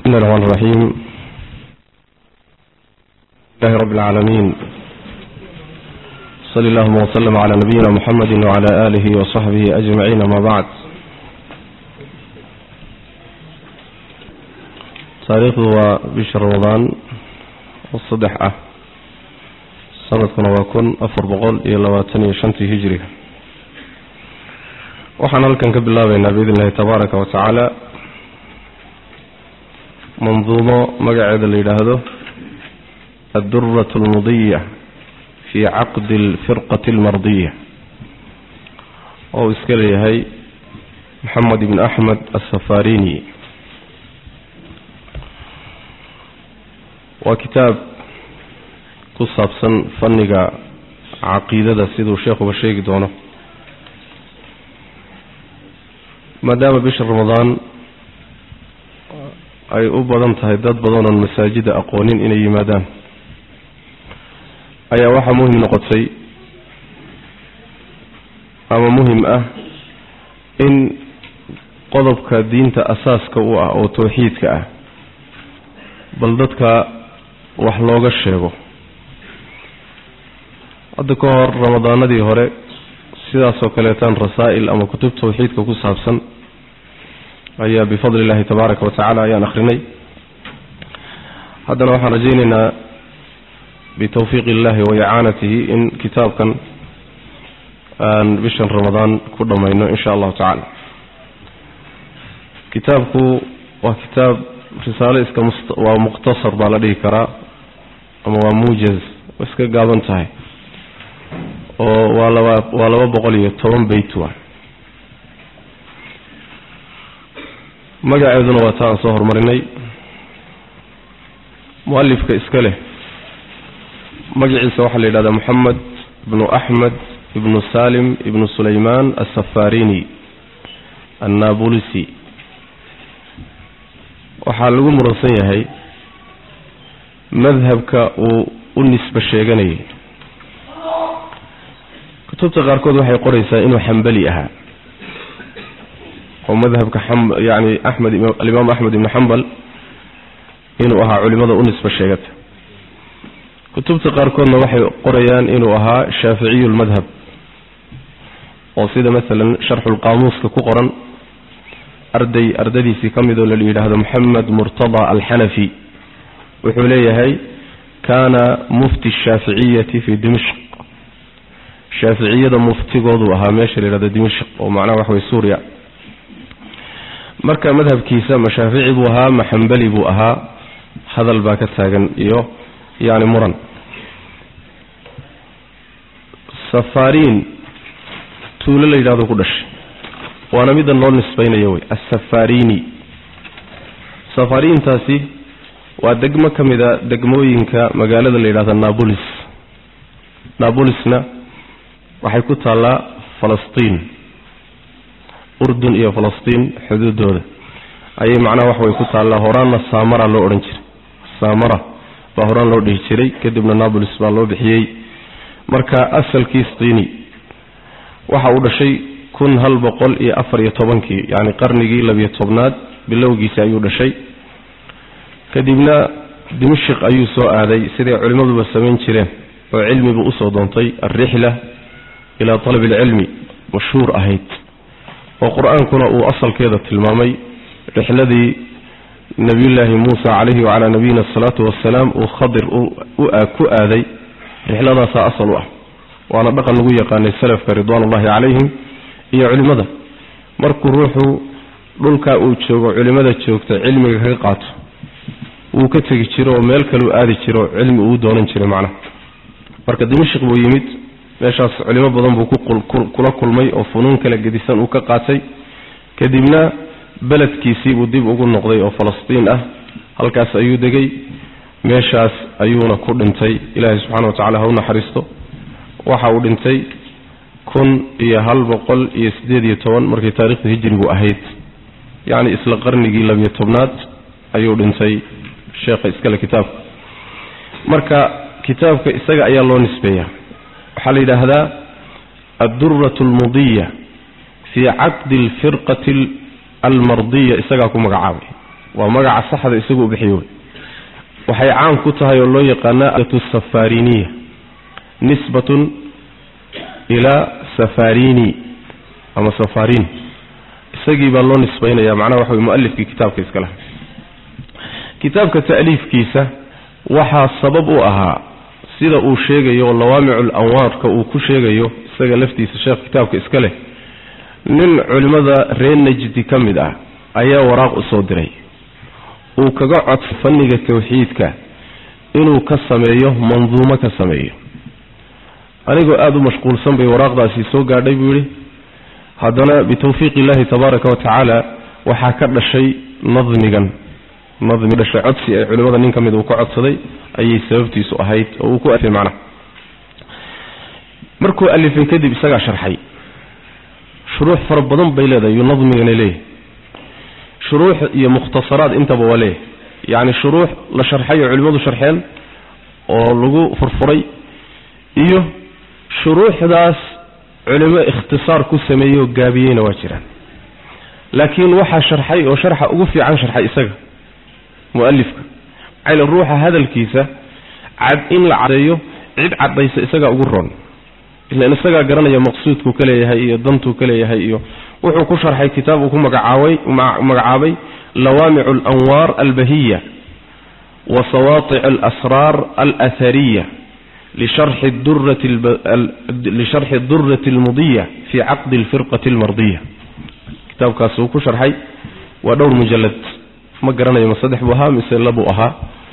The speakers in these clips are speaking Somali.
بسم الله الرحمن الرحيم الله رب العالمين صلى الله وسلم على نبينا محمد وعلى آله وصحبه أجمعين ما بعد taariikhdu waa bisha ramadaan oo saddex ah sanadkuna waa kun afar boqol iyo labaatan iyo shantii hijriga waxaan halkan ka bilaabaynaa biidn illahi tabaaraka wa tacaala manduumo magaceeda la yidhaahdo addurat almudiya fi caqdi alfirqati almardiya oo iska leeyahay maxamed ibn axmed asafarini waa kitaab ku saabsan fanniga caqiidada siduu sheekhuba sheegi doono maadaama bisha ramadaan ay u badan tahay dad badan oon masaajida aqoonin inay yimaadaan ayaa waxaa muhim noqotay ama muhim ah in qodobka diinta asaaska u ah oo tawxiidka ah bal dadka wax looga sheego hadda ka hor ramadaanadii hore sidaasoo kaleetaan rasaa'il ama kutub tawxiidka ku saabsan ayaa bifadli illahi tabaaraka wa tacaala ayaan akhrinay haddana waxaan rajaynaynaa bitawfiiqi illahi wa icaanatihi in kitaabkan aan bishan ramadaan ku dhammayno in sha allahu tacaala kitaabku waa kitaab risaalo iska waa mukhtasar baa la dhihi karaa ama waa muujaz waa iska gaaban tahay oo waa laba waa laba boqol iyo toban beyt wa magaceeduna waa ta aan soo horumarinay mualifka iska leh magaciisa waxaa la yidhahdaa moxamed ibnu axmed ibnu salim ibnu sulayman asafarini annabulisi waxaa lagu muransan yahay madhabka uu u nisbe sheeganayay kutubta qaarkood waxay qoraysaa inuu xambali ahaa oo madhabka yani axmed alimaam axmed ibnu xambal inuu ahaa culimada u nisbe sheegata kutubta qaarkoodna waxay qorayaan inuu ahaa shaaficiyu lmadhab oo sida masalan sharxulqaamuuska ku qoran arday ardadiisii ka mid oo la yidhaahdo moxamed murtada alxanafi wuxuu leeyahay kaana mufti shaaficiyati fi dimishq shaaficiyada muftigooduu ahaa meesha la yidhahdo dimishq oo macnaha waxa wey suuriya marka madhabkiisa ma shaafici buu ahaa ma xambali buu ahaa hadal baa ka taagan iyo yani muran safaariin tuulo la yidhahdo ku dhashay waana middan loo nisbaynayo wey assafarini safariintaasi waa degmo ka mid a degmooyinka magaalada la yidhahda nabolis nabolisna waxay ku taallaa falastiin urdun iyo falastiin xuduudooda ayay macnaha wax way ku taallaa horaanna saamara loo odhan jiray saamara baa horaan loo dhihi jiray kadibna nabolis baa loo bixiyey marka asalkii stiini waxa uu dhashay kun hal boqol iyo afar iyo tobankii yacni qarnigii labiyo tobnaad bilowgiisi ayuu dhashay kadibna dimashik ayuu soo aaday siday culimmaduba samayn jireen oo cilmibu usoo doontay alrixla ilaa talabi alcilmi mashhuur ahayd oo qur-aankuna uu asalkeeda tilmaamay rixladii nebiyullaahi muusa calayhi wacalaa nabiyina asalaatu wassalaam uu khadir ku aaday rixladaasaa asal u ah waana dhaqan lagu yaqaanay salafka ridwaanullahi calayhim iyo culimmada markuu ruuxu dhulkaa uu joogo culimmada joogta cilmiga kaga qaato wuu ka tegi jiro oo meel kaleu aadi jiro cilmi uu doonan jiray macnaha marka dimashik buu yimid meeshaas culimo badan buu kula kulmay oo funuun kala gedisan uu ka qaatay kadibna beledkiisii buu dib ugu noqday oo falastiin ah halkaas ayuu degay meeshaas ayuuna ku dhintay ilaahay subxana wa tacala ha u naxariisto waxa uu dhintay kun iyo hal boqol iyo siddeed iyo toban markay taarikhda hijrigu ahayd yacni isla qarnigii labiyo tobnaad ayuu dhintay sheekha iskale kitaabka marka kitaabka isaga ayaa loo nisbeeya waxaa la yidhaahdaa adduratu almudiya fii caqdi alfirqati almardiya isagaa ku magacaabay waa magaca saxda isagu u bixiyo waxay caan ku tahay oo loo yaqaana safariniya nisbatun ilaa safarini ama safarin isagii baa loo nisbaynaya macnaha waxa wey mualifkii kitaabka iska laha kitaabka ta'liifkiisa waxaa sabab u ahaa sida uu sheegayo lawaamicul anwaarka uu ku sheegayo isaga laftiisa sheekh kitaabka iska leh nin culimmada reer najdi ka mid ah ayaa waraaq u soo diray uu kaga codsa fanniga tawxiidka inuu ka sameeyo manduumo ka sameeyo anigoo aada u mashquulsan bay waraaqdaasi soo gaadhay buu yidhi haddana bitawfiiq illahi tabaaraka wa tacaala waxaa ka dhashay nadmigan nadmi dhashay codsi ee culimmada nin ka mid uu ka codsaday ayay sababtiisu ahayd oo uu ku alifay macnaha markuu alifay kadib isagaa sharxay shuruux fara badan bay leedahay iyuu nadmigana leeyahay shuruux iyo mukhtasaraad intaba waa leeyahay yacni shuruux la sharxay oo culimmadu sharxeen oo lagu furfuray iyo shuruuxdaas culimo ikhtisaar ku sameeyey oo gaabiyeyna waa jiraan laakiin waxaa sharxay oo sharxa ugu fiican sharxay isaga mualifka cayl ruuxa hadalkiisa cad in la cadeeyo cid cadaysa isagaa ugu roon ilan isagaa garanaya maqsuudkuu ka leeyahay iyo dantuu ka leeyahay iyo wuxuu ku sharxay kitaab uu ku magacaabay magacaabay lawaamicu alanwaar albahiya wa sawaatic alasraar alathariya lisharxi durati almudiya fi caqdi alfirqati almardiya kitaabkaas uu ku sharxay waa dhowr mujalad ma garanayo ma saddex buu ahaa mise labuu ahaa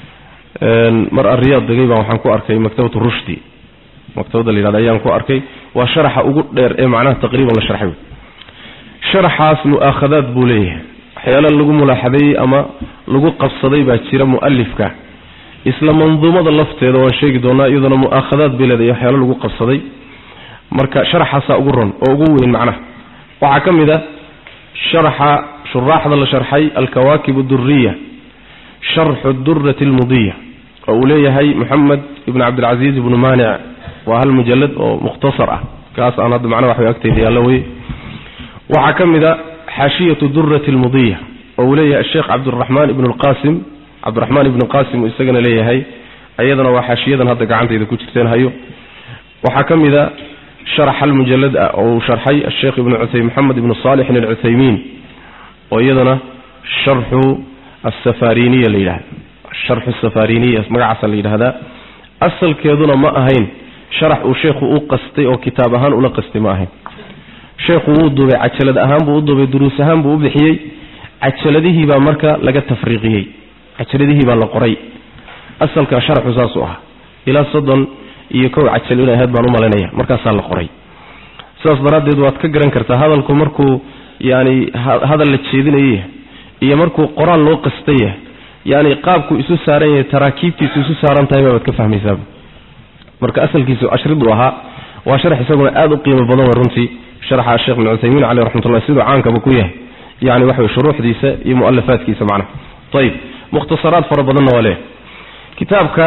mar ariyaad degay baan waxaan ku arkay maktabatu rushdi maktabadda la yidhahda ayaan ku arkay waa sharaxa ugu dheer ee macnaha taqriiban la sharxay sharaxaas mu'aakhadaad buu leeyahay waxyaala lagu mulaaxadeeyey ama lagu qabsaday baa jira mu'alifka isla manduumada lafteeda waan sheegi doonaa iyaduna mu'aakhadaad bay leedahay waxyaalo lagu qabsaday marka sharaxaasaa ugu ron oo ugu weyn macnaha waxaa ka mid a sharaxa shuraaxda la sharxay alkawaakib aduriya sharxu durati almudiya oo uu leeyahay moxamed ibn cabdilcaziiz ibnu maanic waa hal mujalad oo mukhtasar ah kaas aan hadda macnaha waxbay agtayda yaallo wey waxaa ka mid a xaashiyatu durati almudiya oo uu leeyahay asheekh cabdiraxmaan ibnu lqasim cabdiraxmaan ibnu qasim uu isagana leeyahay ayadana waa xaashiyadan hadda gacantayda ku jirteen hayo waxaa ka mid a sharax hal mujalad ah oo uu sharxay asheekh ibnu moxamed ibnu saalixin alcuthaymiin oo iyadana sharxu asafariniya la yidhahda sharxu safariniya magacaasa la yidhahdaa asalkeeduna ma ahayn sharax uu sheekhu u qastay oo kitaab ahaan ula qastay ma ahayn sheekhu wuu duubay cajalad ahaan buu u duubay duruus ahaan buu u bixiyey cajaladihii baa marka laga tafriiqiyey cajaladihii baa la qoray asalka sharaxu saasuu ahaa ilaa soddon iyo kow cajal inay ahayd baan u malaynaya markaasaa la qoray sidaas daraaddeed waad ka garan kartaa hadalku markuu yani hadal la jeedinayay iyo markuu qoraal loo qastaya yani qaabku isu saaran yahay taraakiibtiisu isu saaran tahay baad ka fahmaysaaba marka asalkiisu ashriduu ahaa waa sharax isaguna aada u qiimo badan wey runtii sharaxa sheekh ibn cuthaymiin caleyh raxmatullah siduu caankaba ku yahay yani waxa wey shuruuxdiisa iyo mu'alafaadkiisa macnaha ayib mukhtasaraad fara badanna waa leeyahay kitaabka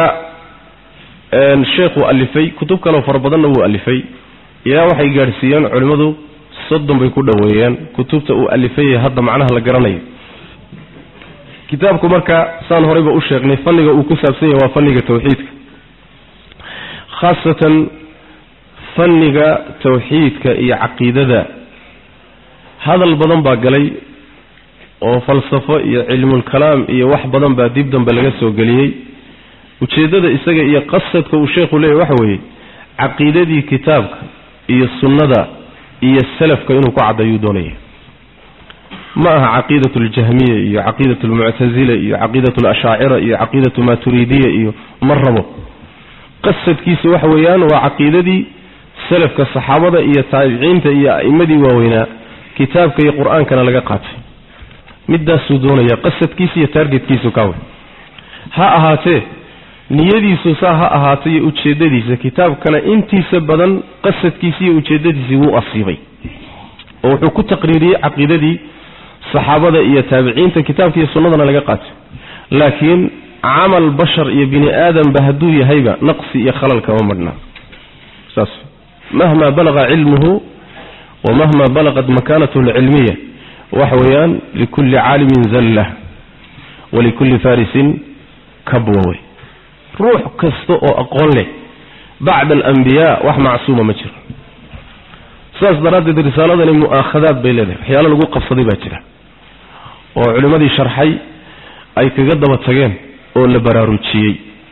sheekhuu alifay kutub kaleo fara badanna wuu alifay ilaa waxay gaadhsiiyeen culimmadu soddon bay ku dhoweeyeen kutubta uu alifay hadda macnaha la garanayo kitaabku marka saan horeyba u sheegnay fanniga uu ku saabsan yahay waa fanniga tawxiidka khaasatan fanniga tawxiidka iyo caqiidada hadal badan baa galay oo falsafo iyo cilmulkalaam iyo wax badan baa dib dambe laga soo geliyey ujeeddada isaga iyo qasadka uu sheekhu leeyahy waxa weeye caqiidadii kitaabka iyo sunnada iyo salafka inuu ku caddeeyuu doonaya ma aha caqiidat aljahmiya iyo caqiidat almuctasila iyo caqiidat alashaacira iyo caqiidatu maturiidiya iyo ma rabo qasadkiisa waxa weeyaan waa caqiidadii salafka saxaabada iyo taabiciinta iyo a'immadii waaweynaa kitaabka iyo qur-aankana laga qaatay midaasuu doonaya qasadkiisa iyo taargetkiisu kawe ha ahaatee niyadiisu saa ha ahaatay iyo ujeeddadiisa kitaabkana intiisa badan qasadkiisi iyo ujeeddadiisii wuu asiibay oo wuxuu ku taqriiriyey caqiidadii saxaabada iyo taabiciinta kitaabka iyo sunnadana laga qaatay laakiin camal bashar iyo bini aadamba hadduu yahayba naqsi iyo khalal kama madhnaa saas mahma balaqa cilmuhu wa mahma balaqat makaanatuhu alcilmiya waxa weeyaan likulli caalimin zalla walikulli farisin kabwa wey ruux kasta oo aqoon leh bacda alambiyaa wax macsuuma ma jiro sidaas daraaddeed risaaladani mu'aakhadaad bay leedahay waxyaalo lagu qabsaday baa jira oo culimmadii sharxay ay kaga daba tageen oo la baraarujiyey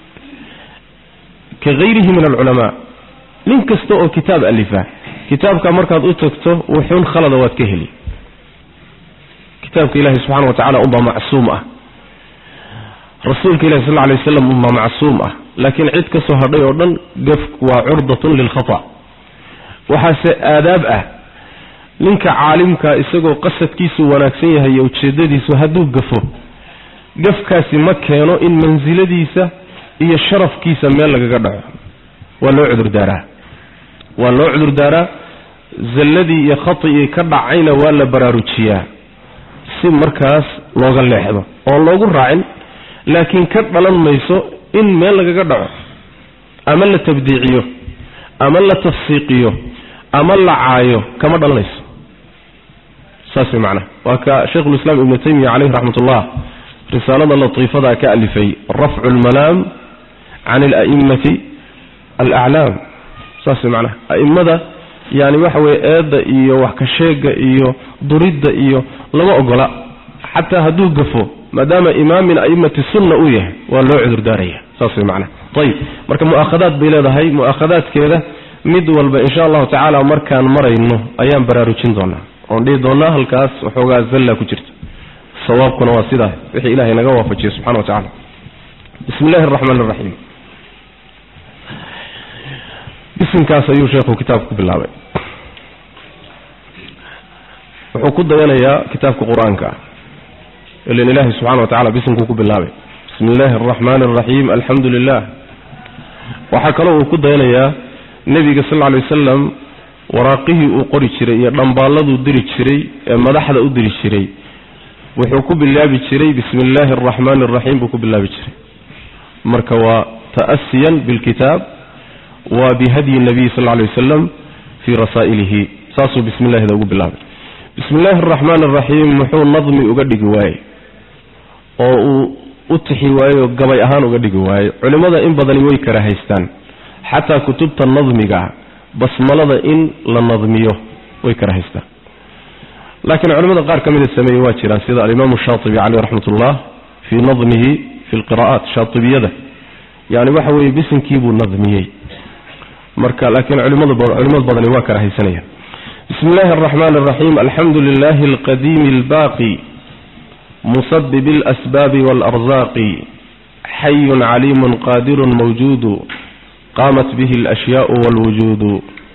ka hayrihi min alculamaa nin kasta oo kitaab alifa kitaabka markaad u tagto wuxuun khalada waad ka heli kitaabka ilahi subxana wa tacala unbaa macsuum ah rasuulka ilahi sal lla alay waslam unbaa macsuum ah laakiin cid ka soo hadhay oo dhan gafku waa curdatun lilkhata waxaase aadaab ah ninka caalimka isagoo qasadkiisu wanaagsan yahay iyo ujeedadiisu hadduu gafo gafkaasi ma keeno in mansiladiisa iyo sharafkiisa meel lagaga dhaco waa loo cudurdaaraa waa loo cudurdaaraa zalladii iyo khatigii ka dhacayna waa la baraarujiyaa si markaas looga leexdo oon loogu raacin laakiin ka dhalan mayso in meel lagaga dhaco ama la tabdiiciyo ama la tafsiiqiyo ama la caayo kama dhalanayso saas way macnaha waa ka shaykhulislaam ibnu taymiya caleyhi raxmat ullah risaalada latiifada ka alifay rafcu lmalaam can ala'immati alaclaam saas way macnaha a'immada yani waxa weye eedda iyo wax ka sheega iyo duridda iyo lama ogola xataa hadduu gafo maadaama imaam min a'immati sunna uu yahay waa loo cudurdaaraya saas way macnaha ayib marka mu'aakhadaad bay leedahay mu'aakhadaadkeeda mid walba insha allahu tacaala markaan marayno ayaan baraarujin doonaa oon dhihi doonaa halkaas waxoogaa zalla ku jirta sawaabkuna waa sidaa wixii ilahay naga waafajiye subxana wa tacala bismi illahi araxmaan araxiim bisimkaas ayuu sheekhu kitaabka ku bilaabay wuxuu ku dayanayaa kitaabka qur-aanka ah ilan ilaahi subxana wa tacala bisimkuu ku bilaabay bismi illaahi araxmaani araxiim alxamdu lilah waxaa kaloo uu ku dayanayaa nebiga sal lla alay wasalam waraaqihii uu qori jiray iyo dhambaalladuu diri jiray ee madaxda u diri jiray wuxuu ku bilaabi jiray bismi illaahi araxmaani araxiim buu ku bilaabi jiray marka waa ta'asiyan bilkitaab wa bihadyi nabiy sal lla alay wasalam fii rasaa'ilihi saasuu bismi illahida ugu bilaabay bismi illaahi araxmaani araxiim muxuu nadmi uga dhigi waayey oo uu u tixi waayey oo gabay ahaan uga dhigi waayey culimmada in badani way kara haystaan xataa kutubta nadmiga basmalada in la nadmiyo way kara haystaan laakiin culimmada qaar ka mida sameeyey waa jiraan sida alimaamu shaatibi caleyh raxmat ullah fii nadmihi fi lqira'aat shaatibiyada yani waxa weeye bisinkiibuu nadmiyey marka laakiin culimada culimad badani waa kara haysanayaan bismi illaahi araxmaani araxiim alxamdu lilahi alqadiimi albaaqi musabib alasbaabi waalarzaaqi xayun caliimun qaadirun mawjuudu qaamat bihi alashyaau walwujuudu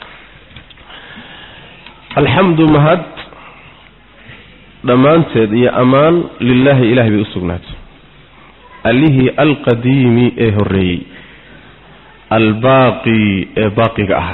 alxamdu mahad dhammaanteed iyo ammaan lilaahi ilahay bay u sugnaatay allihii alqadiimi ee horreeyey albaaqi ee baaqiga ahaa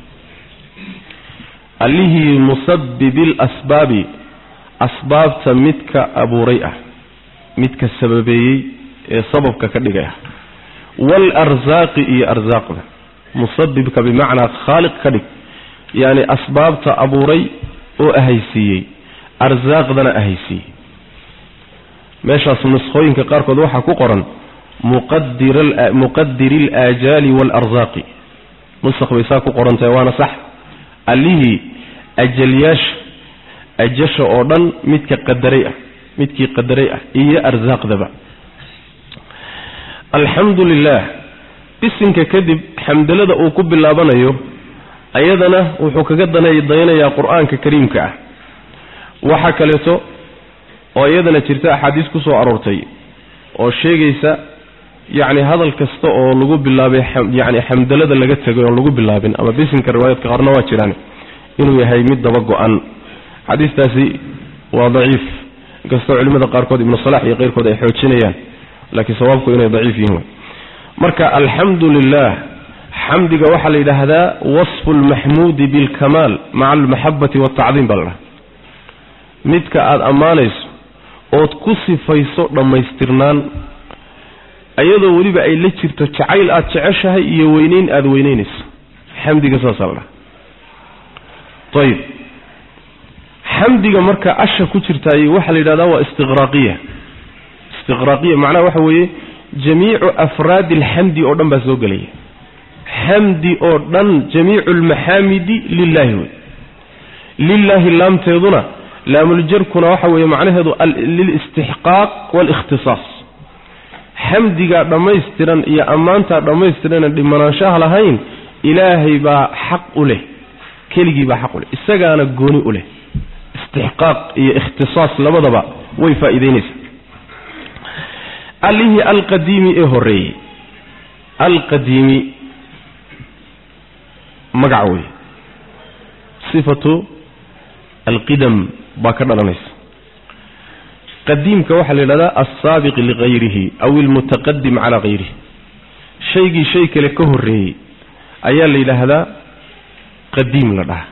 allihii musabibi alasbaabi asbaabta midka abuuray ah midka sababeeyey ee sababka ka dhigay ah waalarsaaqi iyo arsaaqda musabibka bimacnaa khaaliq ka dhig yacni asbaabta abuuray oo ahaysiiyey arsaaqdana ahaysiiyey meeshaas nuskhooyinka qaarkood waxaa ku qoran muqadiri alaajaali waalarsaaqi nusakh bay saa ku qoran tahay waana sax allihii ajalyaasha ajasha oo dhan midka qadaray ah midkii qadaray ah iyo arsaaqdaba alxamdu lilah isinka kadib xamdalada uu ku bilaabanayo ayadana wuxuu kaga dayanayaa qur-aanka kariimka ah waxaa kaleeto oo iyadana jirta axaadiis ku soo aroortay oo sheegaysa yacni hadal kasta oo lagu bilaabay yani xamdalada laga tegay oon lagu bilaabin ama bisinka riwaayadka qaarna waa jiraan inuu yahay mid daba go-an xadiistaasi waa daciif inkastoo culimada qaarkood ibnu salax iyo keyrkood ay xoojinayaan laakiin sawaabku inay daciif yihiin marka alxamdu lilah xamdiga waxaa la yidhaahdaa wasfu lmaxmuudi bilkamaal maca almaxabati waltacdiim baa la dhaha midka aada ammaanayso ood ku sifayso dhammaystirnaan iyadoo weliba ay la jirto jacayl aada jeceshahay iyo weyneyn aada weyneynayso xamdiga saasaa la dhaha ayib xamdiga marka asha ku jirtaay waxaa la yidhahdaa waa istiqraaqiya istiqraaqiya macnaha waxa weeye jamiicu afraadi alxamdi oo dhan baa soo gelaya xamdi oo dhan jamiicu almaxaamidi lilaahi wey lilaahi laamteeduna laamuljarkuna waxa weeye macnaheedu lilistixqaaq waalikhtisaas xamdigaa dhammaystiran iyo ammaantaa dhammaystiran dhimanaanshaha lahayn ilaahay baa xaq u leh keligii baa xaq u leh isagaana gooni u leh istixqaaq iyo ikhtisaas labadaba way faa'iidaynaysaa allihii alqadiimi ee horreeyey alqadiimi magaca wey sifatu alqidam baa ka dhalanaysa qadiimka waxaa la yidhahdaa alsaabiq ligayrihi aw ilmutaqadim calaa hayrihi shaygii shay kale ka horreeyey ayaa la yidhaahdaa qadiim la dhahaa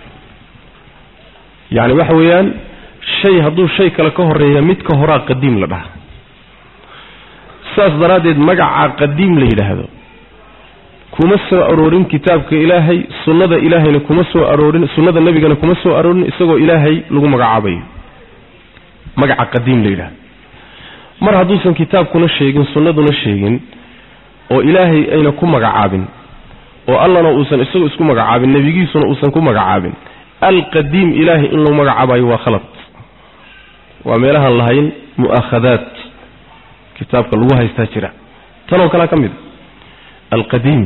yacni waxa weeyaan shay hadduu shay kale ka horreeya mid ka horaa qadiim la dhahaa saas daraaddeed magacaa qadiim la yidhaahdo kuma soo aroorin kitaabka ilaahay sunnada ilaahayna kuma soo aroorin sunnada nebigana kuma soo aroorin isagoo ilaahay lagu magacaabayo magaca qadiim la yidhahdo mar hadduusan kitaabkuna sheegin sunnaduna sheegin oo ilaahay ayna ku magacaabin oo allana uusan isagu isku magacaabin nebigiisuna uusan ku magacaabin alqadiim ilaahay in lagu magacaabayo waa khalad waa meelahaan lahayn mu'aakhadaat kitaabka lagu haystaa jira tanoo kalea ka mid a alqadiim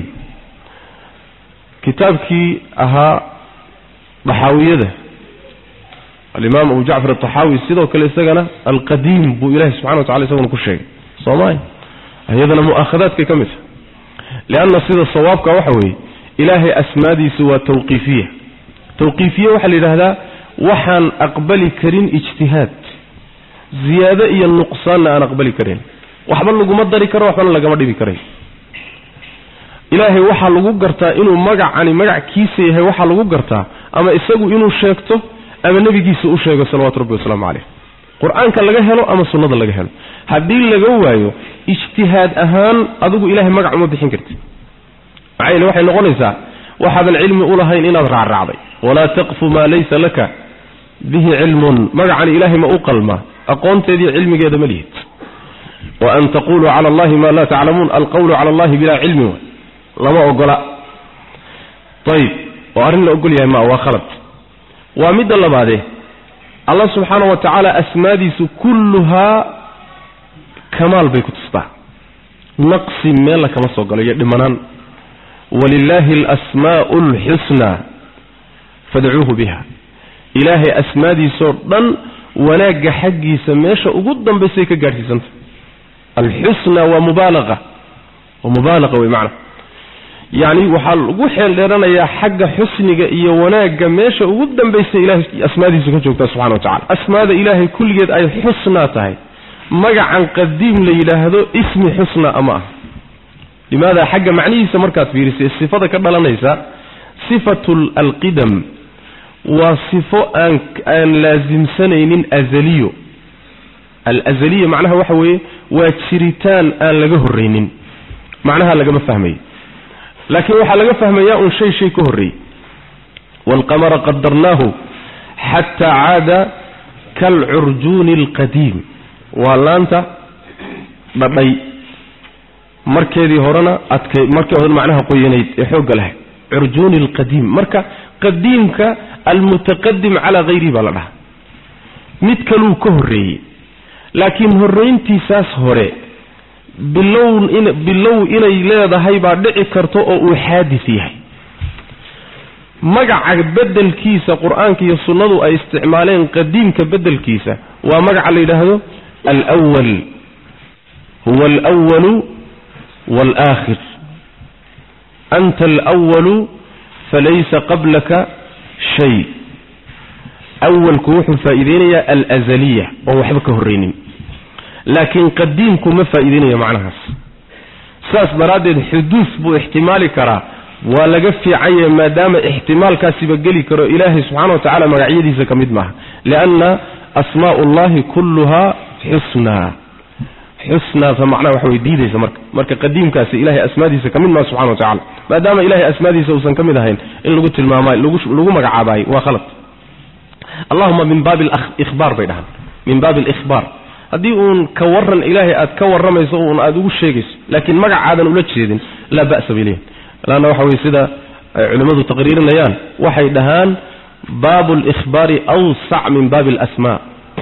kitaabkii ahaa daxaawiyada alimaam abu jacfar ataxaawi sidoo kale isagana alqadiim buu ilahi subxana wa tacala isaguna ku sheegay soomaya iyadana mu'aakhadaadkay ka mid tahay lianna sida sawaabka waxa weeye ilaahay asmaadiisu waa tawqiifiya tawqiifiye waxaa la yidhaahdaa waxaan aqbali karin ijtihaad ziyaado iyo nuqsaanna aan aqbali karin waxba laguma dari karo waxbana lagama dhibi karay ilaahay waxaa lagu gartaa inuu magacani magac kiisa yahay waxaa lagu gartaa ama isagu inuu sheegto ama nebigiisa u sheego salawatu rabbi wasalaamu caleyh qur-aanka laga helo ama sunnada laga helo haddii laga waayo ijtihaad ahaan adigu ilahay magac uma bixin karti maxaa yeele waxay noqonaysaa waxaadan cilmi u lahayn inaad raacraacday walaa taqfu maa laysa laka bihi cilmun magacani ilaahay ma u qalmaa aqoonteediiyo cilmigeeda ma lihid wa an taquluu cala allahi ma laa taclamuun alqawlu cala allahi bilaa cilmi wa lama ogola ayib oo arrin la ogol yahay maa waa khalad waa midda labaadee allah subxaana wa tacaala asmaadiisu kulluhaa kamaal bay ku tustaa naqsi meella kama soo galo iyo dhimanaan walilaahi alasmaa'u alxusnaa fadcuuhu biha ilaahay asmaadiisoo dhan wanaagga xaggiisa meesha ugu dambaysay ka gaadhsiisanta alxusna waa mubaalaqa waa mubaalaqa wey macna yacni waxaa lagu xeel dheeranayaa xagga xusniga iyo wanaagga meesha ugu dambaysa ilahay asmaadiisu ka joogtaa subxana wa tacala asmaada ilaahay kulligeed ay xusnaa tahay magacan qadiim la yidhaahdo ismi xusna ama ah limaada xagga macnihiisa markaad fiirisay sifada ka dhalanaysa sifatu alqidam waa sifo aan aan laasimsanaynin azaliyo alazaliya macnaha waxa weeye waa jiritaan aan laga horraynin macnaha lagama fahmayo laakiin waxaa laga fahmayaa un shay shay ka horreeyey waalqamara qadarnaahu xataa caada kaalcurjuuni alqadiim waa laanta dhadhay markeedii horena adkay markii hore macnaha qoyanayd ee xoogga lahayd curjuuni alqadiim marka qadiimka almutaqadim calaa hayrihi baa la dhahaa mid kaluu ka horreeyey laakiin horrayntiisaas hore bilow in bilow inay leedahay baa dhici karto oo uu xaadis yahay magaca beddelkiisa qur-aanka iyo sunnadu ay isticmaaleen qadiimka beddelkiisa waa magaca la yidhaahdo alwal huwa alwalu waalaakhir anta alwalu falaysa qablaka shay awalku wuxuu faa'iideynayaa alazaliya oon waxba ka horraynin laakiin qadiimku ma faa'iideynaya macnahaas saas daraaddeed xuduus buu ixtimaali karaa waa laga fiicanye maadaama ixtimaalkaasiba geli karo ilaahay subxana wa tacala magacyadiisa ka mid maaha lianna asmaa'u ullahi kulluhaa xusnaa xusnaasa macnaha waxa way diidaysa marka marka qadiimkaasi ilahay asmaadiisa ka mid maaha subxana wa tacala maadaama ilahay asmaadiisa uusan ka mid ahayn in lagu tilmaamayo lagu magacaabayo waa khalad allahuma min baabi alikhbaar bay dhahaan min baabi alikhbaar haddii uun ka waran ilaahay aad ka warramayso uun aada ugu sheegayso laakiin magacaadan ula jeedin laa ba'sa bay leeyihin laanna waxa weye sida ay culimmadu taqriirinayaan waxay dhahaan baabu alikhbaari awsac min baabi alasmaa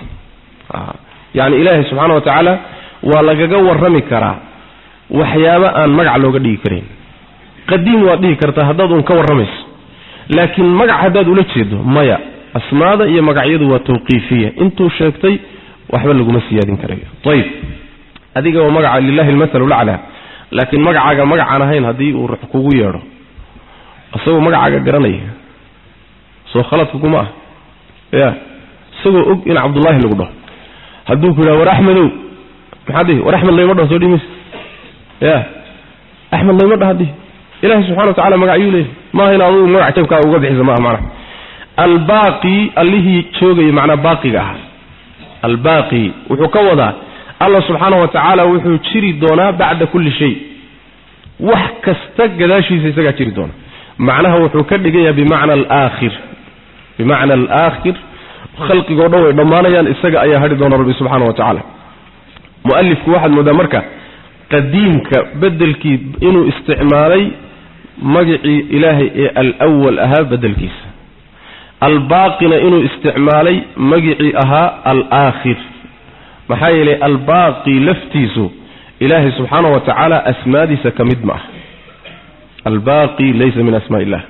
yacni ilaahay subxaana wa tacaala waa lagaga warrami karaa waxyaabo aan magac looga dhigi karayn qadiim waad dhihi kartaa haddaad uun ka warramayso laakiin magac haddaad ula jeedo maya asmaada iyo magacyadu waa tawqiifiya intuu sheegtay waxba laguma siyaadin karayo ayib adiga waa magaca lilahi almathalu laclaa laakiin magacaaga magacaan ahayn haddii uu ruux kugu yeedho isagoo magacaaga garanaya soo khaladka kuma ah ya isagoo og in cabdullaahi lagu dhaho hadduu ku yidhaha war axmedow maxaad dhihi war axmed layma dhaho soo dhihi mayse ya axmed layma dhaha dhihi ilahi subxana wa tacala magacyuu leeyahy maaha in adugu magac jabkaa uga bixisa maaha macnaha albaaqi allihii joogaya macnaa baaqiga ahaa albaaqi wuxuu ka wadaa allah subxaana wa tacaala wuxuu jiri doonaa bacda kulli shay wax kasta gadaashiisa isagaa jiri doona macnaha wuxuu ka dhigayaa bimacna alaakhir bimacna alaakhir khalqigoo dhan way dhammaanayaan isaga ayaa hadhi doona rabbi subxaana wa tacaala mualifku waxaad moodaa marka qadiimka bedelkii inuu isticmaalay magacii ilaahay ee alwal ahaa bedelkiisa albaaqina inuu isticmaalay magicii ahaa alaakhir maxaa yeelay albaaqi laftiisu ilaahay subxaana wa tacaala asmaadiisa ka mid ma ah albaaqi laysa min asmaa illah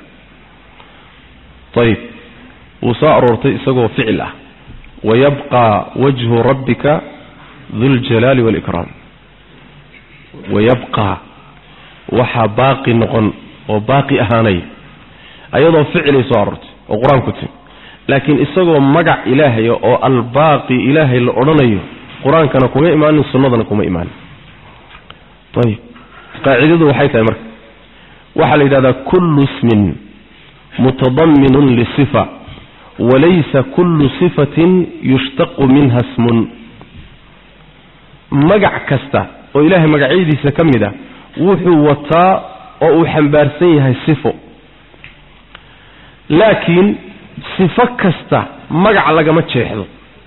ayib wuu soo aroortay isagoo ficil ah wayabqa wajhu rabbika duljalaali waalikraam wayabqa waxaa baaqi noqon oo baaqi ahaanaya ayadoo ficilay soo aroortay oo qur-aanku timi laakiin isagoo magac ilaahaya oo albaaqi ilaahay la odhanayo qur-aankana kuma imaanin sunnadana kuma imaanin ayib qaacidadu waxay tahay marka waxaa la yidhahdaa kullu ismin mutadaminun lisifa walaysa kullu sifatin yushtaqu minha smun magac kasta oo ilaahay magacyadiisa ka mid a wuxuu wataa oo uu xambaarsan yahay sifo laakiin sifo kasta magac lagama jeexdo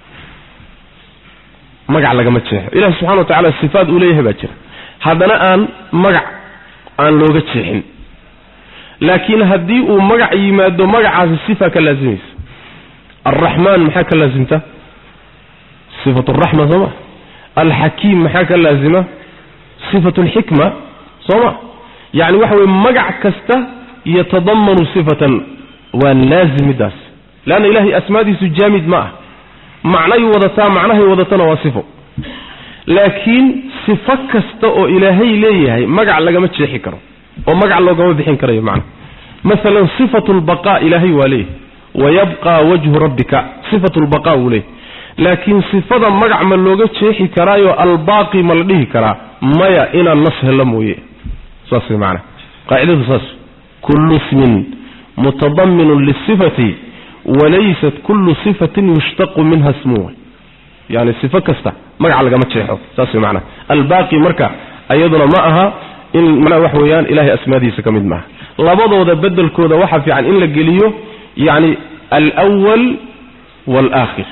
magac lagama jeexo ilahi subxana wa tacala sifaad uu leeyahay baa jira haddana aan magac aan looga jeexin laakiin haddii uu magac yimaado magacaasi sifa ka laasimaysa alraxmaan maxaa ka laasimta sifat araxma soo ma alxakiim maxaa ka laasima sifat alxikma soo ma yacni waxa weye magac kasta yatadamanu sifatan waa laazim middaas leanna ilahay asmaadiisu jaamid ma ah macnay wadataa macnahay wadatana waa sifo laakiin sifo kasta oo ilaahay leeyahay magac lagama jeexi karo oo magac loogama bixin karayo macna maalan sifatu lbaqaa ilaahay waa leeyahay wayabqa wajhu rabbika sifatu lbaqaa wuu leeyahy laakiin sifada magac ma looga jeexi karaayo albaaqi ma la dhihi karaa maya inaan nas helo mooye saas way macana qaacidadu saas kullu ismin mutadaminun lisifati walaysat kullu sifatin yushtaqu minha smuwa yani sifo kasta magac lagama jeexo saas way macana albaaqi marka ayaduna ma aha in macnaha wax weeyaan ilahay asmaadiisa ka mid maaha labadooda bedelkooda waxaa fiican in la geliyo yani alwal waalaakhir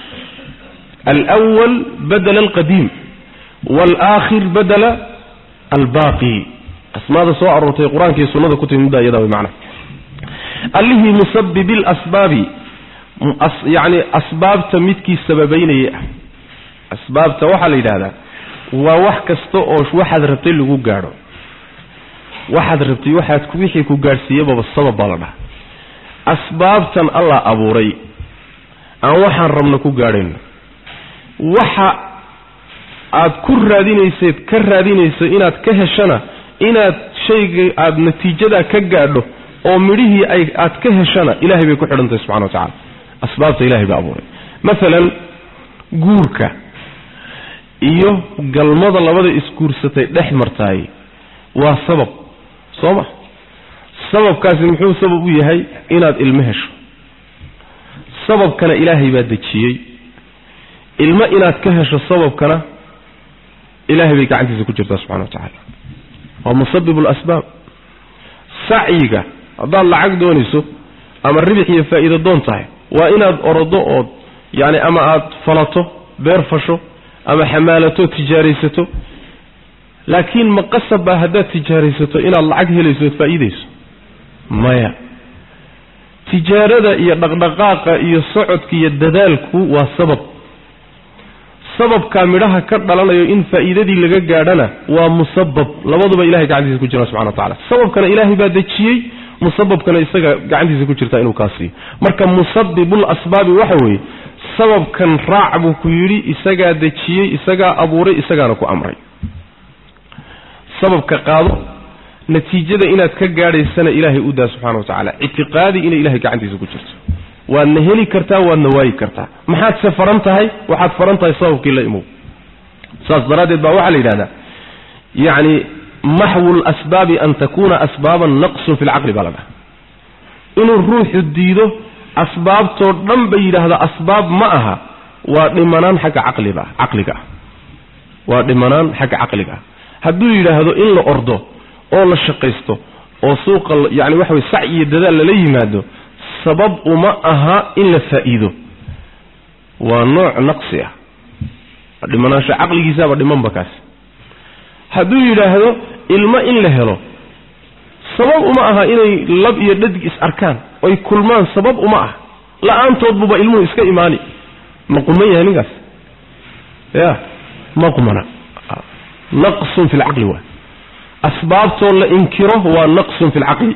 alwal badela alqadiim waalaakhir badela albaaqi asmaada soo aroortay qur-aanka iyo sunnada ku timi midda iyada way macna allihii musabibi lasbaabi yani asbaabta midkii sababaynaya ah asbaabta waxaa la yidhahdaa waa wax kasta oo waxaad rabtay lagu gaadho waxaad rabtay waxaad wixii ku gaadhsiiyababa sabab baa la dhaha asbaabtan allah abuuray aan waxaan rabno ku gaadhayno waxa aad ku raadinayseed ka raadinayso inaad ka heshana inaad shayga aada natiijadaa ka gaadho oo midhihii ay aad ka heshana ilahay bay ku xidhantahay subxana wa tacala asbaabta ilahay baa abuuray maalan guurka iyo galmada labada isguursatay dhex martaay waa sabab soo ma sababkaasi muxuu sabab u yahay inaad ilmo hesho sababkana ilaahay baa dejiyey ilmo inaad ka hesho sababkana ilaahay bay gacantiisa ku jirtaa subxana wa tacaala waa musabibu lasbaab sacyiga haddaad lacag doonayso ama ribix iyo faa'iido doon tahay waa inaad orodo ood yacni ama aad falato beer fasho ama xamaalato tijaaraysato laakiin ma qasab baa haddaad tijaaraysato inaad lacag helayso ood faa'iidayso maya tijaarada iyo dhaqdhaqaaqa iyo socodka iyo dadaalku waa sabab sababkaa midhaha ka dhalanayo in faa'iidadii laga gaadhana waa musabab labaduba ilahay gacantiisa ku jira subxana wa tacala sababkana ilaahay baa dejiyey musababkana isaga gacantiisa ku jirta inuu kaa siiyo marka musabibul asbaabi waxa weeye sababkan raac buu ku yidhi isagaa dejiyey isagaa abuuray isagaana ku amray sababka qaado natiijada inaad ka gaadhaysana ilaahay u daa subxana wa tacaala ictiqaadi inay ilahay gacantiisa ku jirto waadna heli kartaa waadna waayi kartaa maxaadse faran tahay waxaad faran tahay sababkii la imow saas daraaddeed baa waxaa la yidhahdaa yacni maxwu lasbaabi an takuuna asbaaban naqsun fi lcaqli baa la dhaha inuu ruuxu diido asbaabtoo dhan ba yidhaahda asbaab ma aha waa dhimanaan xagga caqliba caqliga ah waa dhimanaan xagga caqliga ah hadduu yidhaahdo in la ordo oo la shaqaysto oo suuqa yani waxa way sac iyo dadaal lala yimaado sabab uma aha in la faa'iido waa nooc naqsi ah dhimanaansho caqligiisaaba dhimanba kaas hadduu yidhaahdo ilmo in la helo sabab uma aha inay lab iyo dhadig is arkaan oy kulmaan sabab uma ah la-aantood buba ilmuhu iska imaani ma quman yahay ninkaas ya ma qumana naqsun fi lcaqli waa asbaabtoo la inkiro waa naqsun fi lcaqli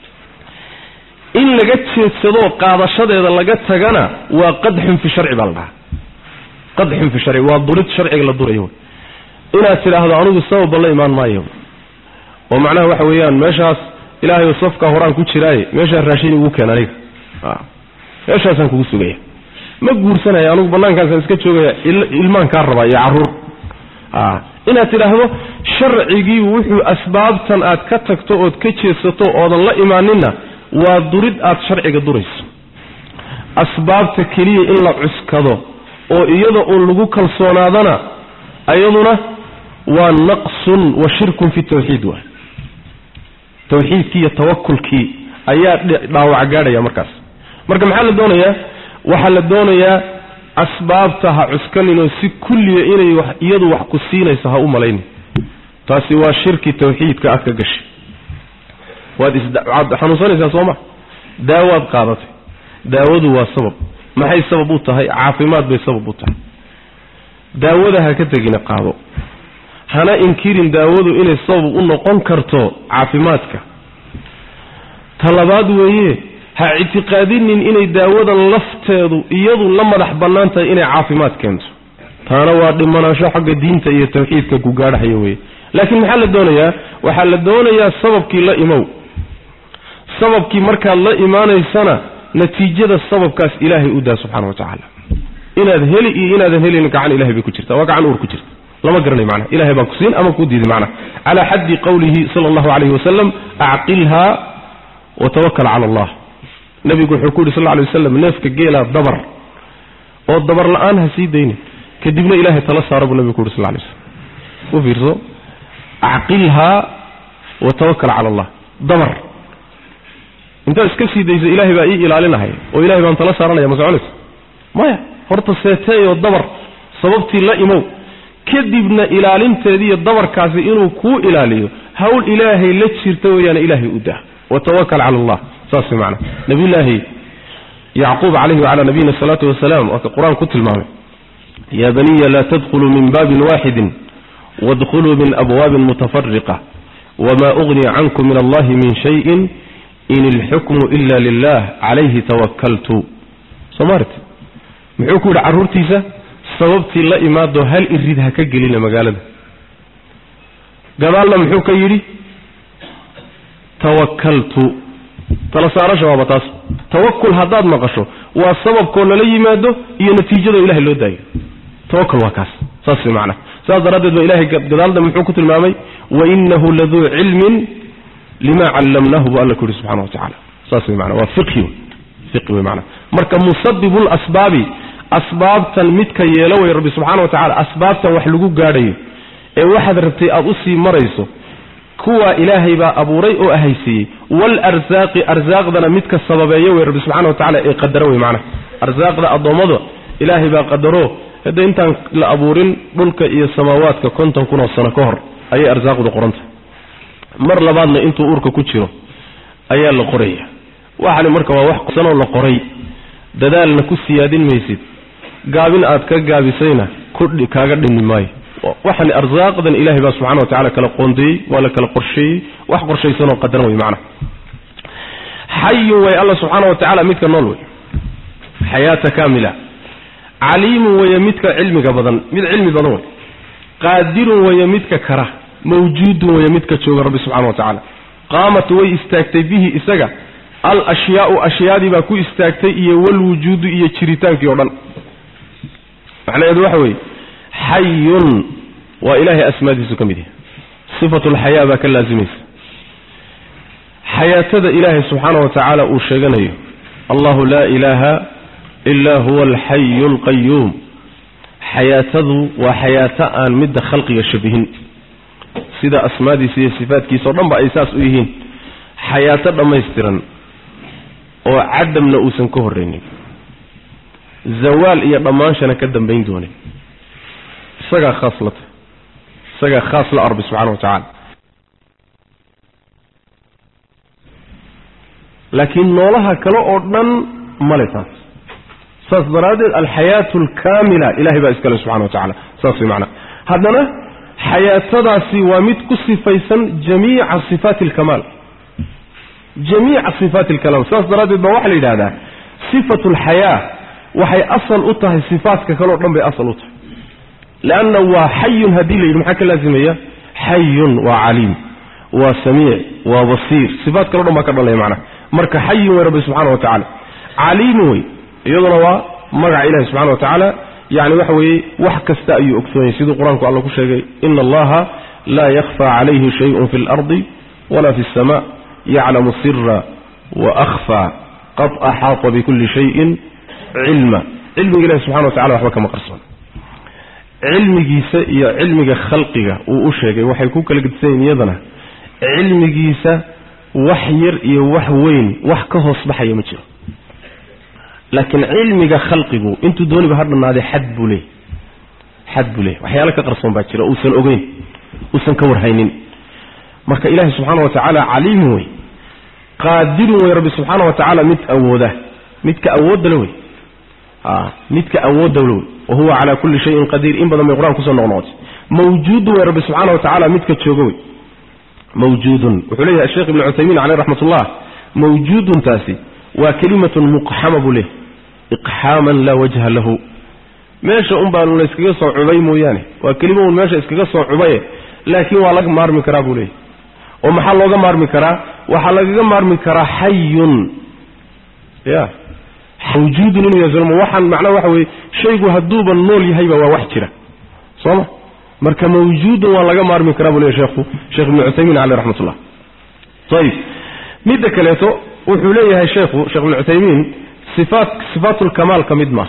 in laga jeedsadoo qaadashadeeda laga tagana waa qadxun fi sharci baa la dhahaa qadxun fi sharci waa durid sharciga la durayo inaad tidhaahdo anigu sababba la imaan maayo oo macnaha waxa weeyaan meeshaas ilaahay safka horaan ku jiraaye meeshaa raashin igu keen aniga meeshaasaan kugu sugaya ma guursanaya anigu banaankaasaan iska joogaya ilmaan kaa rabaa iyo caruur inaad tidhaahdo sharcigii wuxuu asbaabtan aad ka tagto ood ka jeedsato oodan la imaaninna waa durid aad sharciga durayso asbaabta keliya in la cuskado oo iyada uun lagu kalsoonaadana ayaduna waa naqsun wa shirkun fi tawxiid waay tawxiidkii iyo tawakulkii ayaa dhaawac gaadhaya markaas marka maxaa la doonayaa waxaa la doonayaa asbaabta ha cuskaninoo si kulliya inay iyadu wax ku siinayso ha u malaynin taasi waa shirki tawxiidka aad ka gashay waad iswaad xanuunsanaysaa soo ma daawaad qaadatay daawadu waa sabab maxay sabab u tahay caafimaad bay sabab u tahay daawada ha ka tegina qaado hana inkirin daawadu inay sabab u noqon karto caafimaadka talabaad weeye ha ictiqaadinin inay daawadan lafteedu iyadu la madax bannaan tahay inay caafimaad keento taana waa dhimanaansho xagga diinta iyo tawxiidka ku gaadhaxaya weye laakiin maxaa la doonayaa waxaa la doonayaa sababkii la imow sababkii markaad la imaanaysana natiijada sababkaas ilaahay u daa subxana wa tacaala inaad heli iyo inaadan helin gacan ilahay bay ku jirta waa gacan uur ku jirta lama garanay macnaha ilahay baa ku siin ama ku diiday macnaha calaa xaddi qowlihi sala allahu calayhi wasalam acqilha watawakal cala allah nabigu wuxuu ku yidhi sal lla alay wasalam neefka geelaa dabar oo dabar la-aan ha sii daynin kadibna ilahay tala saara buu nabigu ku yidhi sal lay slam u fiirso acqilhaa watawakal cala allah dabar intaad iska sii dayso ilaahay baa ii ilaalinahaya oo ilahay baan tala saaranaya ma soconayso maya horta seeteeyoo dabar sababtii la imow kadibna ilaalinteediiyo dabarkaasi inuu kuu ilaaliyo hawl ilaahay la jirta weeyaane ilaahay u dah watawakal cala allah saas macna nabiyullaahi yacquub calayhi wacalaa nabiyina asalaatu wasalaam waa ka qur-aan ku tilmaamay yaa baniya laa tadkhuluu min baabin waaxidin waadkhuluu min abwaabin mutafariqa wma ugni cankum min allahi min shayin in ilxukmu ila lilah calayhi tawakaltu soomart muxuu ku yidhi carruurtiisa sababtii la imaado hal irid ha ka gelina magaalada gadaalna muxuu ka yidhi tawakaltu tala saarasha waaba taas tawakul haddaad maqasho waa sababkoo lala yimaado iyo natiijadoo ilahay loo daayo tawakul waa kaas saas way macnaha saas daraaddeed ba ilahay gadaalda muxuu ku tilmaamay wainahu laduu cilmin lima callamnahu bu alla ku yihi subxana wa tacala saas way maana waa fiqhi fiqhi wey maana marka musabibu lasbaabi asbaabtan midka yeelo way rabbi subxana wa tacala asbaabtan wax lagu gaadhayo ee waxaad rabtay aada usii marayso kuwa ilaahay baa abuuray oo ahaysiiyey waalarsaaqi arsaaqdana midka sababeeyo wey rabbi subxana wa tacala ee qadaro wey macnaha arsaaqda addoommada ilaahay baa qadaro hadda intaan la abuurin dhulka iyo samaawaadka konton kun oo sano ka hor ayay arsaaqdu qoranta mar labaadna intuu uurka ku jiro ayaa la qoraya waxani marka waa wax sanoo la qoray dadaalna ku siyaadin maysid gaabin aad ka gaabisayna kudhi kaaga dhimi maayo waxani arsaaqdan ilaahay baa subxana wa tacala kala qoondeeyey waa la kala qorsheeyey wax qorshaysanoo qadaran wey macnaha xayun way alla subxaana wa tacaala midka nool wey xayaata kaamila caliimun weeye midka cilmiga badan mid cilmi badan wey qaadirun weeye midka kara mawjuudun weeye midka jooga rabbi subxana wa tacaala qaamat way istaagtay bihi isaga al ashyaau ashyaadii baa ku istaagtay iyo walwujuudu iyo jiritaankii o dhan macnaheedu waxa weeye xayun waa ilaahay asmaadiisu ka mid yahay sifatu lxayaa baa ka laasimaysa xayaatada ilaahay subxaana wa tacaala uu sheeganayo allahu laa ilaaha ilaa huwa alxayu alqayuum xayaatadu waa xayaato aan midda khalqiga shabihin sida asmaadiisa iyo sifaadkiisa o dhan ba ay saas u yihiin xayaato dhammaystiran oo cadamna uusan ka horraynin zawaal iyo dhammaanshana ka dambayn doonin isagaa khaas la tahy isagaa khaas la arbi subxana wa tacaala laakiin noolaha kale oo dhan male taas saas daraaddeed alxayaatu alkaamila ilahay baa iskale subxana wa tacala saas way macnaa haddana xayaatadaasi waa mid ku sifaysan jamiica sifaati alkamaal jamiica sifaati alkamaal saas daraaddeed baa waxaa la yidhahdaa sifatu alxayaa waxay asal u tahay sifaatka kale o dhan bay asal u tahay leanna waa xayun haddii la yidhi maxaa ka laazimaya xayun waa caliim waa samiic waa basiir sifaat kale o dhan baa ka dhalaya macnaha marka xayun wey rabbi subxana wa tacaala caliimu wey iyaduna waa magaca ilahi subxana wa tacaala yani waxa weeye wax kasta ayuu ogsoonyay siduu qur-aanku alla ku sheegay ina allaha laa yakhfa calayhi shayun fi اlardi wala fi اsama yaclamu sira waakfa qad axaata bikuli shayin cilma cilmiga ilahi subxana wa tacala waxba kama qarsoon cilmigiisa iyo cilmiga khalqiga uu u sheegay waxay ku kala gedisanyiin iyadana cilmigiisa wax yar iyo wax weyn wax ka hoos baxaya ma jiro laakiin cilmiga khalqigu intuu dooniba ha dhannaadee xad buu leeyay xad buu leeyay waxyaalo ka qarsoon baa jira uusan ogeyn uusan ka warhaynin marka ilaahi subxaana wa tacaala caliimun wey qaadirun wey rabbi subxaana wa tacaala mid awooda midka awooddale wey a midka awooddale wey wa huwa calaa kulli shayin qadiir in badan bay qur-aan kusoo noqnoqotay mawjuudun wey rabbi subxaana wa tacaala midka jooga wey mawjuudun wuxuu leeyahay asheekh ibnu cuthaymiin caleyh raxmat ullah mawjuuduntaasi waa kelimatun muqxama buu leeyahy iqxaaman laa wajha lahu meesha un baa la iskaga soo cubay mooyaane waa kelima un meesha iskaga soo cubaye laakiin waa laga maarmi karaa buu leeyahy oo maxaa looga maarmi karaa waxaa lagaga maarmi karaa xayun ya mawjuudun inuu yahay waxaan macnaha waxa weye shaygu hadduuba nool yahayba waa wax jira soo ma marka mawjuudun waa laga maarmi karaa buu leeyahy sheekhu sheekh ibnu cuthaymiin caleyh raxmat ullah ayib midda kaleeto wuxuu leeyahay sheekhu sheekh ibnu cuthaymiin sifaat sifaatu lkamaal ka mid maaha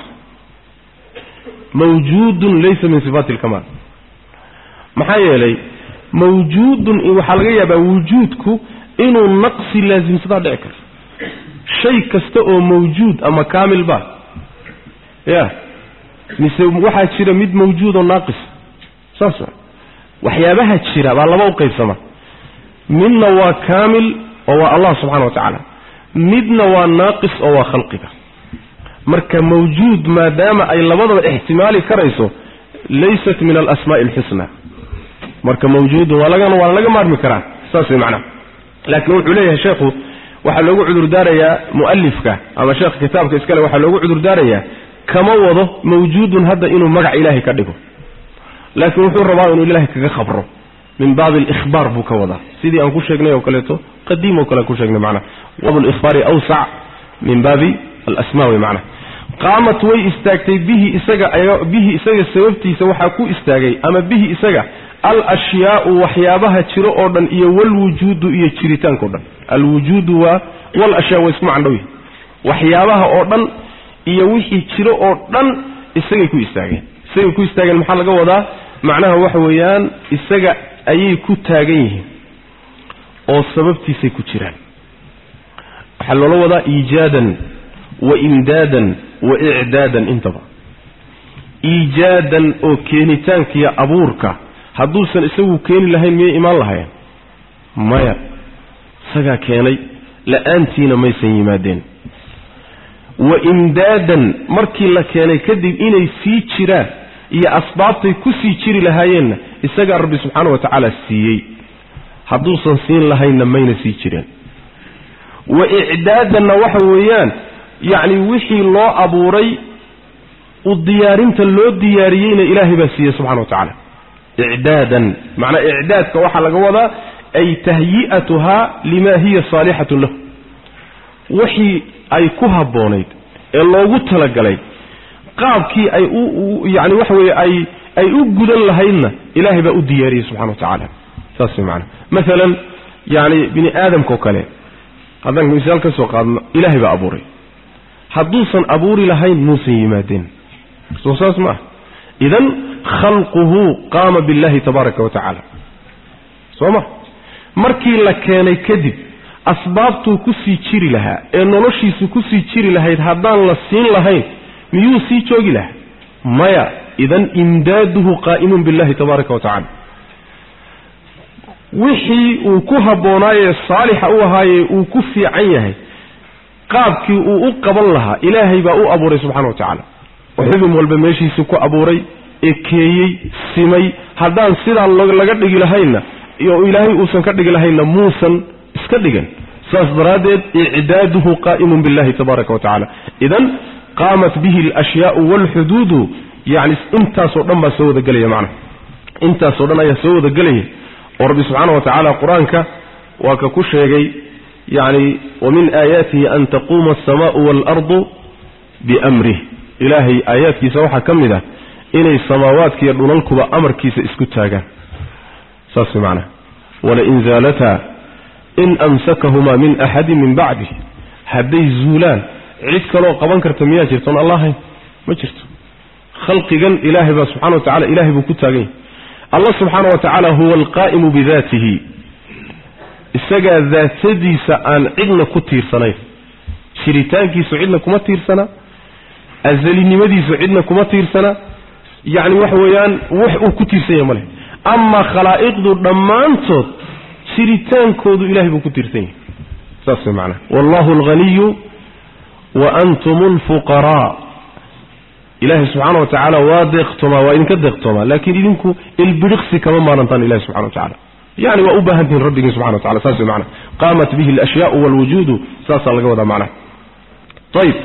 mawjuudun laysa min sifaati alkamaal maxaa yeelay mawjuudun waxaa laga yaabaa wujuudku inuu naqsi laasimsadaa dhici karo shay kasta oo mawjuud ama kaamil ba ya mise waxaa jira mid mawjuud oo naaqis saas wa waxyaabaha jira baa laba u qaybsama midna waa kaamil oo waa allah subxana wa tacaala midna waa naaqis oo waa khalqiga marka mawjuud maadaama ay labadaba ixtimaali karayso laysat min alasmaa'i alxusna marka mawjuudun waa laga waa laga maarmi karaa saas way macnaha laakiin wuxuu leeyahay sheekhu waxaa loogu cudurdaarayaa mu'alifka ama sheekha kitaabka iskale waxaa loogu cudurdaarayaa kama wado mawjuudun hadda inuu magac ilaahay ka dhigo laakiin wuxuu rabaa inuu ilaahay kaga khabro min baabi alikhbaar buu ka wadaa sidii aan ku sheegnay oo kaleeto qadiim oo kale aan ku sheegnay macnaha baabu alikhbaari awsac min baabi alasmaa wey macnaha qaamat way istaagtay bihi isaga bihi isaga sababtiisa waxaa ku istaagay ama bihi isaga al ashyaau waxyaabaha jiro oo dhan iyo walwujuudu iyo jiritaanka o dhan alwujuudu waa wal ashyaa waa isku macandhow waxyaabaha oo dhan iyo wixii jiro oo dhan isagay ku istaageen isagay ku istaageen maxaa laga wadaa macnaha waxa weeyaan isaga ayay ku taagan yihiin oo sababtiisay ku jiraan waxaa loola wadaa iijaadan wa imdaadan wa icdaadan intaba iijaadan oo keenitaankiiyo abuurka hadduusan isagu keeni lahayn miyay imaan lahayen maya isagaa keenay la-aantiina maysan yimaadeen wa imdaadan markii la keenay kadib inay sii jiraan iyo asbaabtay ku sii jiri lahaayeenna isagaa rabbi subxaana wa tacaala siiyey hadduusan siin lahaynna mayna sii jireen wa icdaadanna waxa weeyaan yacni wixii loo abuuray u diyaarinta loo diyaariyeyna ilaahay baa siiyey subxana wa tacaala icdaadan macnaa icdaadka waxaa laga wadaa ay tahyi'atuhaa lima hiya saalixatun lahu wixii ay ku habboonayd ee loogu talagalay qaabkii ay u yani waxa weeye ay ay u gudan lahaydna ilaahay baa u diyaariyey subxana wa tacaala saas way macana maalan yani bini aadamka oo kale haddaan misaal ka soo qaadno ilaahay baa abuuray hadduusan abuuri lahayn muusan yimaadeen soo saas ma ah idan khalquhu qaama billahi tabaaraka wa tacaala soo ma markii la keenay kadib asbaabtuu ku sii jiri lahaa ee noloshiisu ku sii jiri lahayd haddaan la siin lahayn miyuu sii joogi lahaa maya idan imdaaduhu qaa'imun billahi tabaaraka wa tacala wixii uu ku habboonaaye saalixa u ahaaye uu ku fiican yahay qaabkii uu u qaban lahaa ilaahay baa u abuuray subxana wa tacaala oo xubin walba meeshiisu ku abuuray ekeeyey simay haddaan sidaa laga dhigi lahaynna oo ilaahay uusan ka dhigi lahaynna muusan iska dhigan saas daraaddeed icdaaduhu qaa'imun billahi tabaaraka wa tacala idan qaamat bihi alashyaau waalxuduudu yani intaasoo dhan baa soo wadagelaya macnaha intaasoo dhan ayaa soo wadagelaya oo rabbi subxaana wa tacaala qur-aanka waa ka ku sheegay yani wamin aayaatihi an taquuma alsamaau waalardu biamrih ilaahay aayaadkiisa waxaa ka mid ah inay samaawaadkiiyo dhulalkuba amarkiisa isku taagaan saas macnaha walain zaalataa in amsakahumaa min axadin min bacdih hadday zuulaan cid kaloo qaban karta miyaa jirtoon allahayn ma jirto khalqigan ilaahay baa subxana wa tacala ilahay buu ku taagan yahay allah subxaana wa tacaala huwa alqaa'imu bidaatihi isagaa daatadiisa aan cidna ku tiirsanayn jiritaankiisu cidna kuma tiirsana azalinimadiisu cidna kuma tiirsana yacni waxa weeyaan wax uu ku tiirsan yahay ma leh amaa khalaa'iqdu dhammaantood jiritaankoodu ilahay buu ku tiirsan yahay saas way macnaha wallahu alghaniyu wa antum alfuqaraa ilaahay subxaana wa tacaala waa deeqtoomaa waa idinka deeqtoomaa laakiin idinku ilbidhiqsi kama maarantaan ilahi subxana wa tacala yani waa u baahan tihiin rabbigii subxana wa tacala saas way macnaha qaamat bihi alashyaau waalwujuudu saasaa laga wadaa macnaha ayib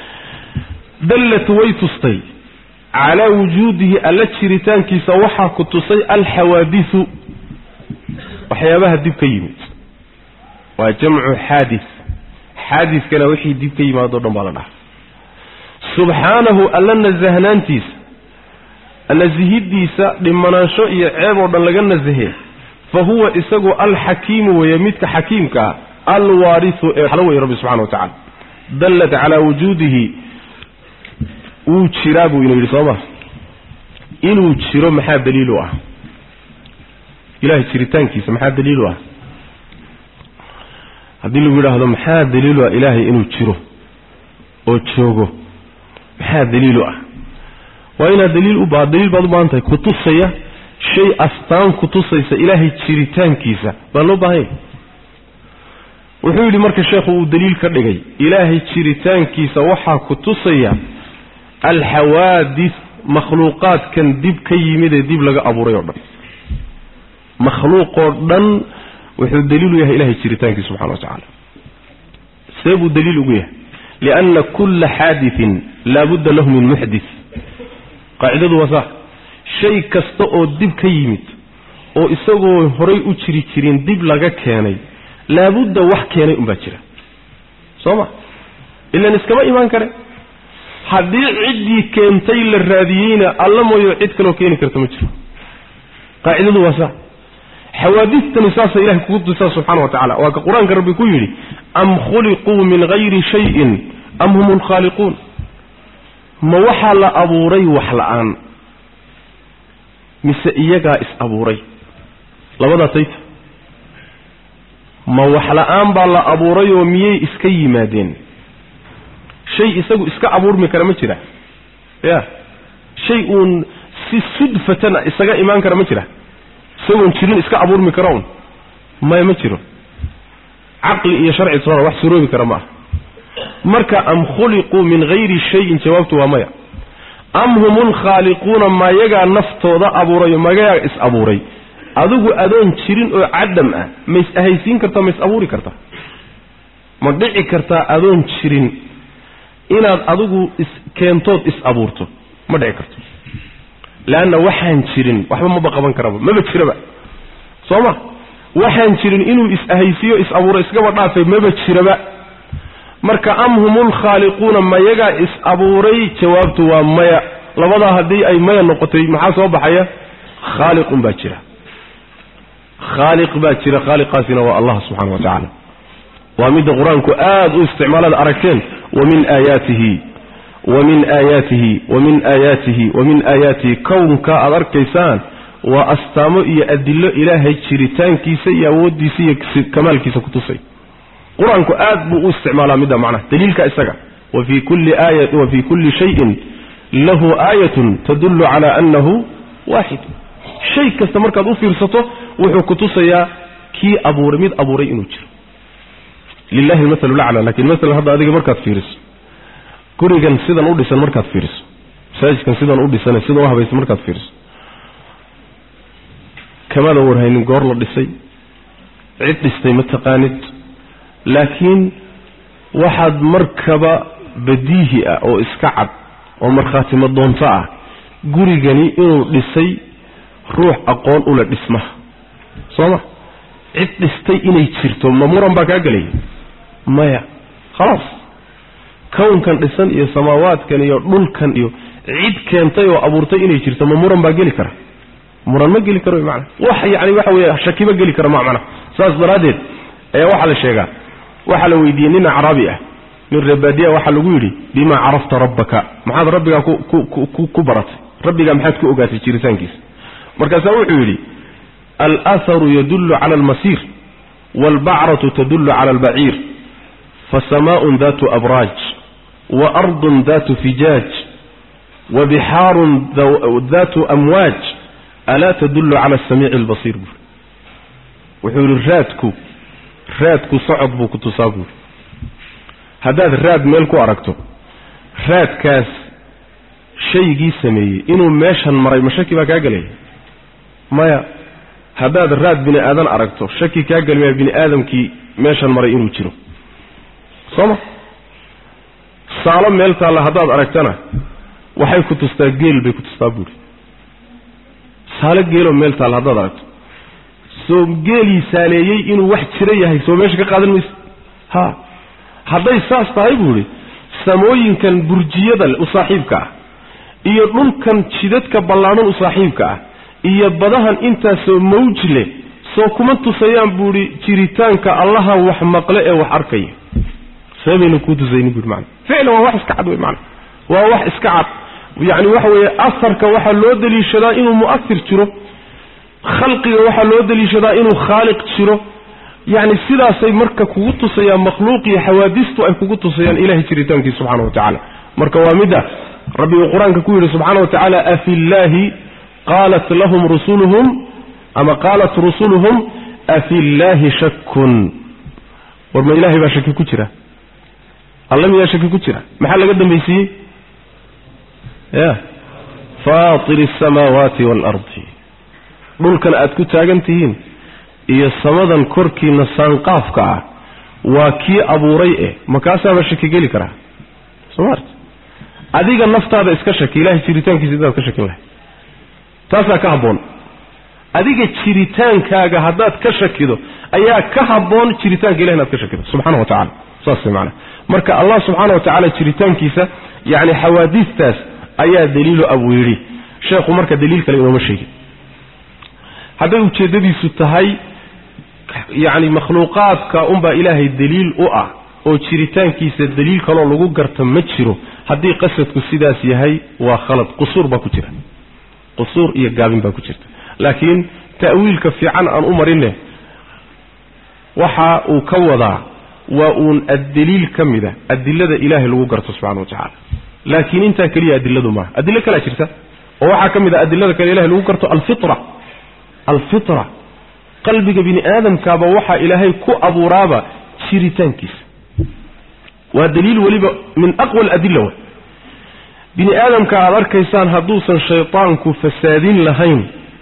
dallat way tustay calaa wujuudihi alla jiritaankiisa waxaa ku tusay alxawaadisu waxyaabaha dib ka yimid waa jamcu xaadis xaadiskana wixii dib ka yimaado dhan baa la dhaha subxaanahu alla nasahnaantiisa nasihidiisa dhimanaansho iyo ceeb oo dhan laga nasahe fa huwa isagu alxakiimu weeye midka xakiimka ah alwaarisu ee xalo weye rabbi subxana wa tacala dallat calaa wujuudihi wuu jiraa buu ina yidhi sooma inuu jiro maxaa daliilu ah ilahay jiritaankiisa maxaa daliilu ah haddii lagu yidhaahdo maxaa daliilu ah ilaahay inuu jiro oo joogo maxaa daliilu ah waa inaad daliil u ba daliil baad u baahan tahay kutusaya shay astaan kutusaysa ilaahay jiritaankiisa baa loo baahanya wuxuu yidhi marka sheekhu uu daliil ka dhigay ilaahay jiritaankiisa waxaa kutusaya alxawaadis makhluuqaadkan dib ka yimid ee dib laga abuuray oo dhan makhluuqoo dhan wuxuu daliilu yahay ilahay jiritaankiisa subxana wa tacaala see buu daliil ugu yahay lianna kulla xaadiin laabudda lahu min muxdis qaacidadu waa saa shay kasta oo dib ka yimid oo isagoo horay u jiri jirin dib laga keenay laabudda wax keenay unbaa jira soo ma ilan iskama imaan kare haddii ciddii keentay la raadiyeyna alla mooyo cid kaloo keeni karta ma jiro qaacidadu waa saa xawaadistani saasa ilahay kugu tusaa subxana wa tacala waa ka qur-aanka rabbi ku yidhi am khuliquu min hayri shayin am hum lkhaaliquun ma waxaa la abuuray wax la-aan mise iyagaa is abuuray labadaa tayta ma wax la-aan baa la abuurayoo miyay iska yimaadeen shay isagu iska abuurmi kara ma jira ya shay uun si sudfatan isaga imaan kara ma jira isagoon jirin iska abuurmi kara un maya ma jiro caqli iyo sharci toona wax suroobi kara ma ah marka am khuliquu min hayri shayin jawaabtu waa maya am hum lkhaaliquuna mayagaa naftooda abuurayo magayaa is abuuray adigu adoon jirin oo cadam ah ma is ahaysiin kartaa ma is abuuri kartaa ma dhici kartaa adoon jirin inaad adigu is keentood is abuurto ma dhici karto leanna waxaan jirin waxba maba qaban karaba maba jiraba soo ma waxaan jirin inuu is ahaysiiyo is abuuro iskaba dhaafay maba jiraba marka am hum lkhaaliquuna mayagaa is abuuray jawaabtu waa maya labadaa haddii ay maya noqotay maxaa soo baxaya khaaliqun baa jira khaaliq baa jira khaaliqaasina waa allah subxana wa tacaala waa midda qur-aanku aada u isticmaalada aragteen wamin aayaatihi wamin aayaatihi wamin aayaatihi wamin aayaatihi kownka aada arkaysaan waa astaamo iyo adilo ilaahay jiritaankiisa iyo awooddiisa iyo kamaalkiisa kutusay qur-aanku aad buu u isticmaalaa midda macnaha daliilka isaga wa fii kulli aaya wa fii kulli shayin lahu aayatun tadullu cala annahu waaxid shay kasta markaad u fiirsato wuxuu kutusayaa kii abuuray mid abuuray inuu jiro lilahi almathalu lacla lakin masalan hadda adiga markaad fiiriso gurigan sidan u dhisan markaad fiiriso masaajidkan sidan u dhisan sidan u habaysan markaad fiiriso kamada warhaynin goor la dhisay cid dhistay ma taqaanid laakiin waxaad markaba badiihi ah oo iska cad oo markhaatimo doonto ah gurigani inuu dhisay ruux aqoon ula dhismaha soo ma cid dhistay inay jirto ma muran baa kaa gelaya maya khalaas kownkan dhisan iyo samaawaadkan iyo dhulkan iyo cid keentay oo abuurtay inay jirto ma muran baa geli kara muran ma geli karo mana wax yani waxa weeye shakiba geli kara ma macna saas daraaddeed ayaa waxaa la sheegaa waxaa la weydiiyey nin acraabi ah nin reebaadiya waxaa lagu yidhi bima carafta rabbaka maxaad rabbigaa ku baratay rabbigaa maxaad ku ogaatay jiritaankiisa markaasaa wuxuu yidhi alaaharu yadullu cala almasiir waalbacratu tadullu cala albaciir fasamaa'un datu abraaj wa ardun datu fijaaj wa bixaarun datu amwaaj alaa tadullu cala asamiici albasiir buuri wuxuu yidhi raadku raadku socod buu ku tusaa buuri haddaad raad meel ku aragto raadkaas shaygii sameeyey inuu meeshan maray ma shaki baa kaa gelaya maya haddaad raad bini aadan aragto shaki kaa gelmaya bini aadamkii meeshan maray inuu jiro soo ma saalo meel taalla haddaad aragtana waxay ku tustaa geel bay ku tustaa buuri saalo geeloo meel taalla haddaad aragto soo geelii saaleeyey inuu wax jiro yahay soo meesha ka qaadan mayso ha hadday saas tahay buu idhi samooyinkan burjiyada u saaxiibka ah iyo dhulkan jidadka ballaadhan u saaxiibka ah iyo badahan intaasoo mawj leh soo kuma tusayaan buuhi jiritaanka allaha wax maqle ee wax arkaya seebayna kuu tusaynin buui mana ficlan waa wax iska cad wey mana waa wax iska cad yacni waxa weeye asarka waxaa loo daliishadaa inuu mu'asir jiro khalqiga waxaa loo daliishadaa inuu khaaliq jiro yacni sidaasay marka kugu tusayaan makhluuq iyo xawaadistu ay kugu tusayaan ilahay jiritaankiisa subxana wa tacaala marka waa midda rabbi uu qur-aanka ku yidhi subxaana wa tacaala afi llaahi qaalat lahum rusuluhum ama qaalat rusuluhum afi llaahi shakun war ma ilahay baa shaki ku jira alla miyaa shaki ku jira maxaa laga dambaysiiyey ya faatir asamaawaati waalardi dhulkan aad ku taagan tihiin iyo samadan korkiina saanqaafka ah waa kii abuuray eh makaasaaba shaki geli karaa soo maarta adiga naftaada iska shaki ilahay jiritaankiisa intaad ka shakin lahay taasaa ka habboon adiga jiritaankaaga haddaad ka shakido ayaa ka habboon jiritaanka ilahi inaad ka shakido subxana wa tacala saas maana marka allah subxaana wa tacaala jiritaankiisa yacni xawaadiistaas ayaa daliilo abuu yidhi sheekhu marka daliil kale inooma sheegin hadday ujeeddadiisu tahay yacni makhluuqaadka unbaa ilaahay daliil u ah oo jiritaankiisa daliil kaloo lagu garta ma jiro haddii qasadku sidaas yahay waa khalad qusuur baa ku jira qusuur iyo gaabin baa ku jirta laakiin ta'wiilka fiican aan u marinne waxa uu ka wadaa waa uun addaliil ka mid a adilada ilaahay lagu garto subxana wa tacaala laakiin intaa keliya adiladu maaha adilo kalaa jirta oo waxaa ka mid ah adilada kale ilahay lagu garto alfitra alfitra qalbiga bini aadamkaaba waxaa ilaahay ku abuuraaba jiritaankiisa waa daliil weliba min aqwa aladilla wa bini aadamka aad arkaysaan hadduusan shaydaanku fasaadin lahayn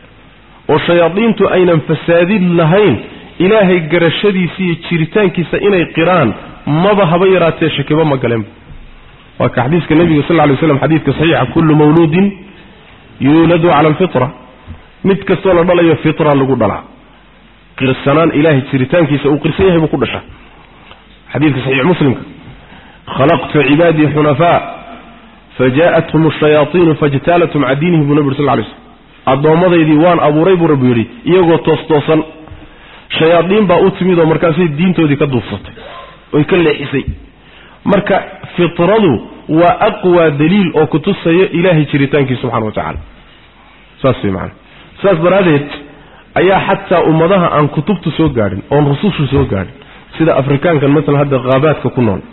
oo shayaadiintu aynan fasaadin lahayn ilaahay garashadiisa iyo jiritaankiisa inay qiraan maba haba yaraatee shakiba ma galenba waa ka xadiiska nebiga sal ly slam xadiidka saxiixa kullu mawluudin yuuladu cala alfitra mid kastoo la dhalayo fitra lagu dhalaa qirsanaan ilaahay jiritaankiisa uu qirsan yahay buu ku dhashaa xadiidka saxiix muslimka khalaqtu cibaadii xunafaa fajaءathum ashayaaiinu fajtaalathum can diinihim buu nabi ur sal lay slm addoomadaydii waan abuuray buu rabbi yidhi iyagoo toostoosan shayaadiin baa u timid oo markaasay diintoodii ka duufsatay oy ka leexisay marka fitradu waa aqwa daliil oo kutusaya ilaahay jiritaankii subxana wa tacaala saas way macana saas daraaddeed ayaa xataa ummadaha aan kutubtu soo gaadhin oon rusushu soo gaadhin sida afrikaankan masalan hadda khaabaadka ku nool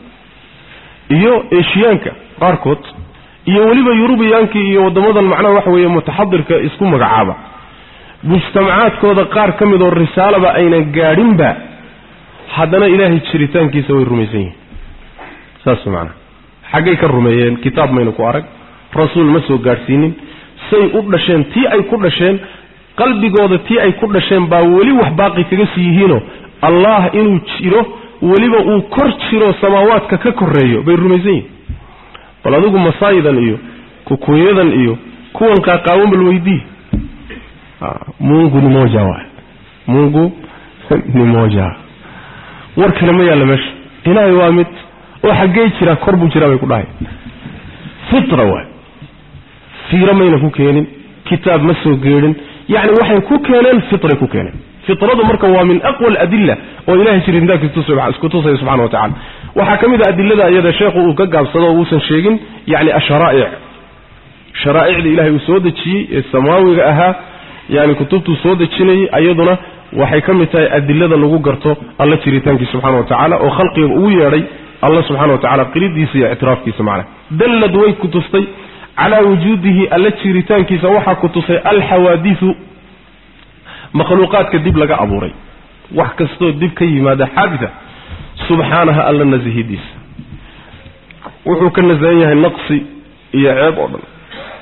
iyo eshiyaanka qaarkood iyo weliba yurubiyaankii iyo waddamadan macnaha waxa weeye mutaxadirka isku magacaaba mujtamacaadkooda qaar ka mid oo risaalaba aynan gaadhinba haddana ilaahay jiritaankiisa way rumaysan yihiin saas macnaha xaggay ka rumeeyeen kitaab mayna ku arag rasuul ma soo gaadhsiinin say u dhasheen tii ay ku dhasheen qalbigooda tii ay ku dhasheen baa weli wax baaqi kaga sii yihiinoo allah inuu jiro weliba uu kor jiro samaawaadka ka koreeyo bay rumaysan yihiin bal adigu masaayidan iyo kukunyadan iyo kuwan qaaqaawan bal weydii mungu ni moja waay mungu ni moja war kale ma yaalla meesha ilaahay waa mid oo xaggee jiraa kor buu jiraa bay ku dhahay fitra waay fiiro mayna ku keenin kitaab ma soo geedhin yacni waxay ku keeneen fitray ku keeneen fitradu marka waa min aqwa aladilla oo ilahay jiritaankiisa isku tusaya subxana wa tacala waxaa ka mid a adilada iyada sheekhu uu ka gaabsado oo uusan sheegin yacni asharaa'ic sharaa'icda ilahay uu soo dejiyey ee samaawiga ahaa yani kutubtuu soo dejinayay ayaduna waxay ka mid tahay adilada lagu garto alla jiritaankiisa subxana wa tacaala oo khalqiga ugu yeedhay alla subxana wa tacala qiridiisa iyo ictiraafkiisa macna dallad way ku tustay calaa wujuudihi alla jiritaankiisa waxaa ku tusay alxawaadisu makhluuqaadka dib laga abuuray wax kastoo dib ka yimaada xaadida subxaanaha alla nasihidiisa wuxuu ka nasahan yahay naqsi iyo ceeb oo dhan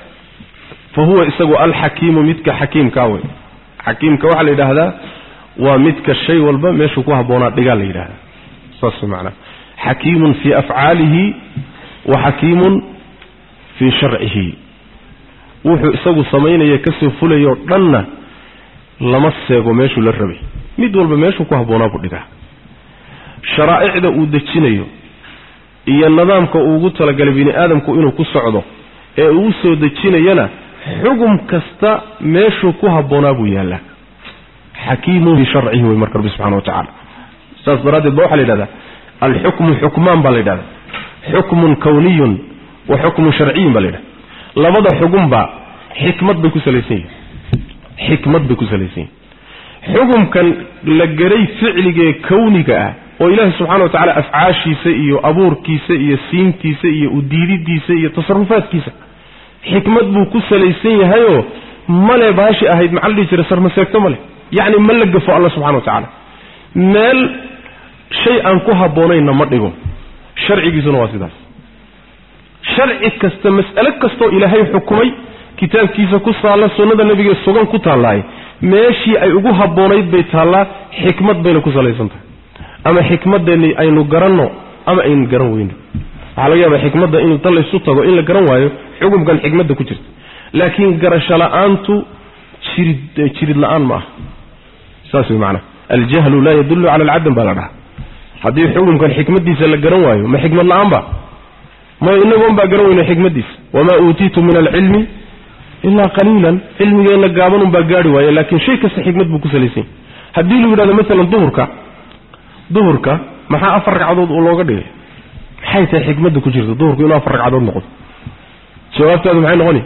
fa huwa isagu alxakiimu midka xakiimkaa wey xakiimka waxaa la yidhaahdaa waa midka shay walba meeshuu ku habboonaa dhigaa la yidhahdaa saas macnaa xakiimun fii afcaalihi wa xakiimun fii sharcihi wuxuu isagu samaynaya kasoo fulayoo dhanna lama seego meeshuu la rabay mid walba meeshuu ku habboonaa buu dhigaa sharaa'icda uu dejinayo iyo nidaamka uu ugu talagalay bini aadamku inuu ku socdo ee uu soo dejinayana xugum kasta meeshuu ku habboonaa buu yaallaa xakiimun fii sharcihi wey marka rabbi subxana wa tacaala saas daraaddeed ba waxaa la yidhahdaa alxukmu xukmaan baa la yidhahdaa xukmun kawniyun wa xukmun sharciyin baa la yidhahda labada xugunba xikmad bay ku salaysan yihin xikmad bay ku salaysan yihin xukumkan la geray ficligee kawniga ah oo ilaahi subxana wa tacala afcaashiisa iyo abuurkiisa iyo siintiisa iyo udiididiisa iyo tasarufaadkiisa xikmad buu ku salaysan yahayoo male baashi ahayd maxaa la dhihi jira sarmaseegto male yacni ma la gafo alla subxana wa tacaala meel shay aan ku habboonayna ma dhigo sharcigiisuna waa sidaas sharci kasta mas'alo kastoo ilaahay xukumay kitaabkiisa ku saalla sunnada nebiga sugan ku taallaaye meeshii ay ugu habboonayd bay taallaa xikmad bayna ku salaysan tahay ama xikmadeenni aynu garanno ama aynu garan weyno waxaa laga yaabaa xikmadda in ta laysu tago in la garan waayo xukumkan xikmadda ku jirta laakiin garasho la-aantu jirid jirid la-aan ma aha saas wey macanaha aljahlu laa yadullu cala alcadam baa la dhahaa haddii xukumkan xikmaddiisa la garan waayo ma xikmad la-aan ba maya inagoon baa garan weyna xikmaddiisa wamaa uutiitu min alcilmi ilaa qaliilan cilmigeenna gaaban un baa gaari waaye laakiin shay kasta xikmad buu ku salaysan yahy haddii lagu yidhahdo maalan duhurka duhurka maxaa afar ragcadood uu looga dhigay maxay tahay xikmadda ku jirta duhurku inuu afar ragcadood noqdo jawaabtaadu maxay noqoni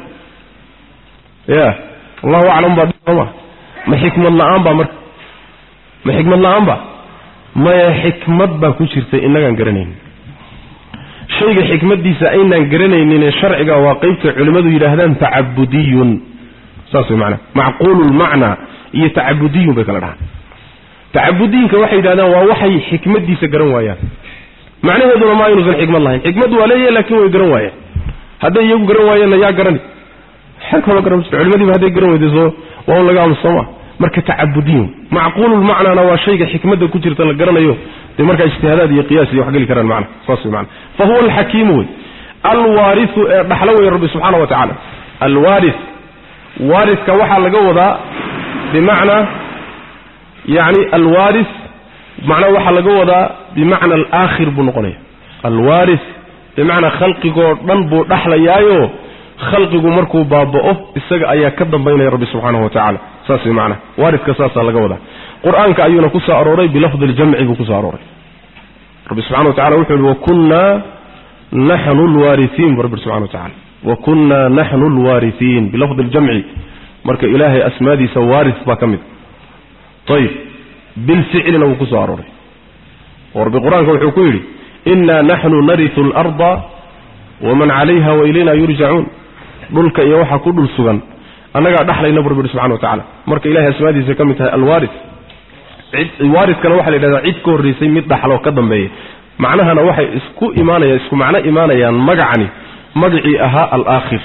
ya allahu aclam baa sooma ma xikmad la-aan ba marka ma xikmad la-aan ba maya xikmad baa ku jirta inagaan garanayn shayga xikmadiisa aynaan garanaynin ee sharciga waa qeybta culimmadu yidhaahdaan tacabudiyun saas way macnaa macquulu lmacnaa iyo tacabudiyun bay kala dhahaan tacabudiyinka waxay yidhahdaan waa waxay xikmadiisa garan waayaan macnaheeduna maa inuusan xikmad lahayn xikmad waa leeyahay laakiin way garan waayeen hadday iyagu garan waayeenna yaa garani xag kaloo garan jirta culimadiiba hadday garan weyday soo waa un laga aamuso maa marka tacabudiyun macquululmacnaana waa shayga xikmadda ku jirta la garanayo dee markaa ijtihaadaad iyo qiyaas iyo wax geli karaan macna saas wey macna fa huwa alxakiimu wey alwaarisu ee dhaxlo wey rabbi subxaana wa tacaala alwaaris waariska waxaa laga wadaa bimacnaa yacni alwaaris macnaa waxaa laga wadaa bimacna alaakhir buu noqonaya alwaaris bimacnaa khalqigoo dhan buu dhaxlayaayo khalqigu markuu baaba'o isaga ayaa ka dambaynaya rabbi subxaanahu wa tacaala saas way macnaha waariska saasaa laga wadaa qur-aanka ayuuna ku soo arooray bilafdi ljamci buu ku soo arooray rabbi subxana wa tacala wuxuu yihi wakunnaa naxnu lwaariiin bu rabbi subxana wa tacala wakunnaa naxnu lwaariiin bilafdi ljamci marka ilaahay asmaadiisa waaris baa ka mid ayib bilficlina wuu ku soo arooray oo rabbi qur-aanka wuxuu ku yidhi innaa naxnu narisu alarda waman calayha wa ilayna yurjacuun dhulka iyo waxaa ku dhul sugan annagaa dhaxlayna bu rabbi subxana wa tacala marka ilahay asmaadiisa ka mid tahay alwaaris waariskana waxaa la yidhahdaa cid ka horraysay mid dhaxloo ka dambeeya macnahana waxay isku imaanayaan isku macno imaanayaan magacani magacii ahaa alaakhir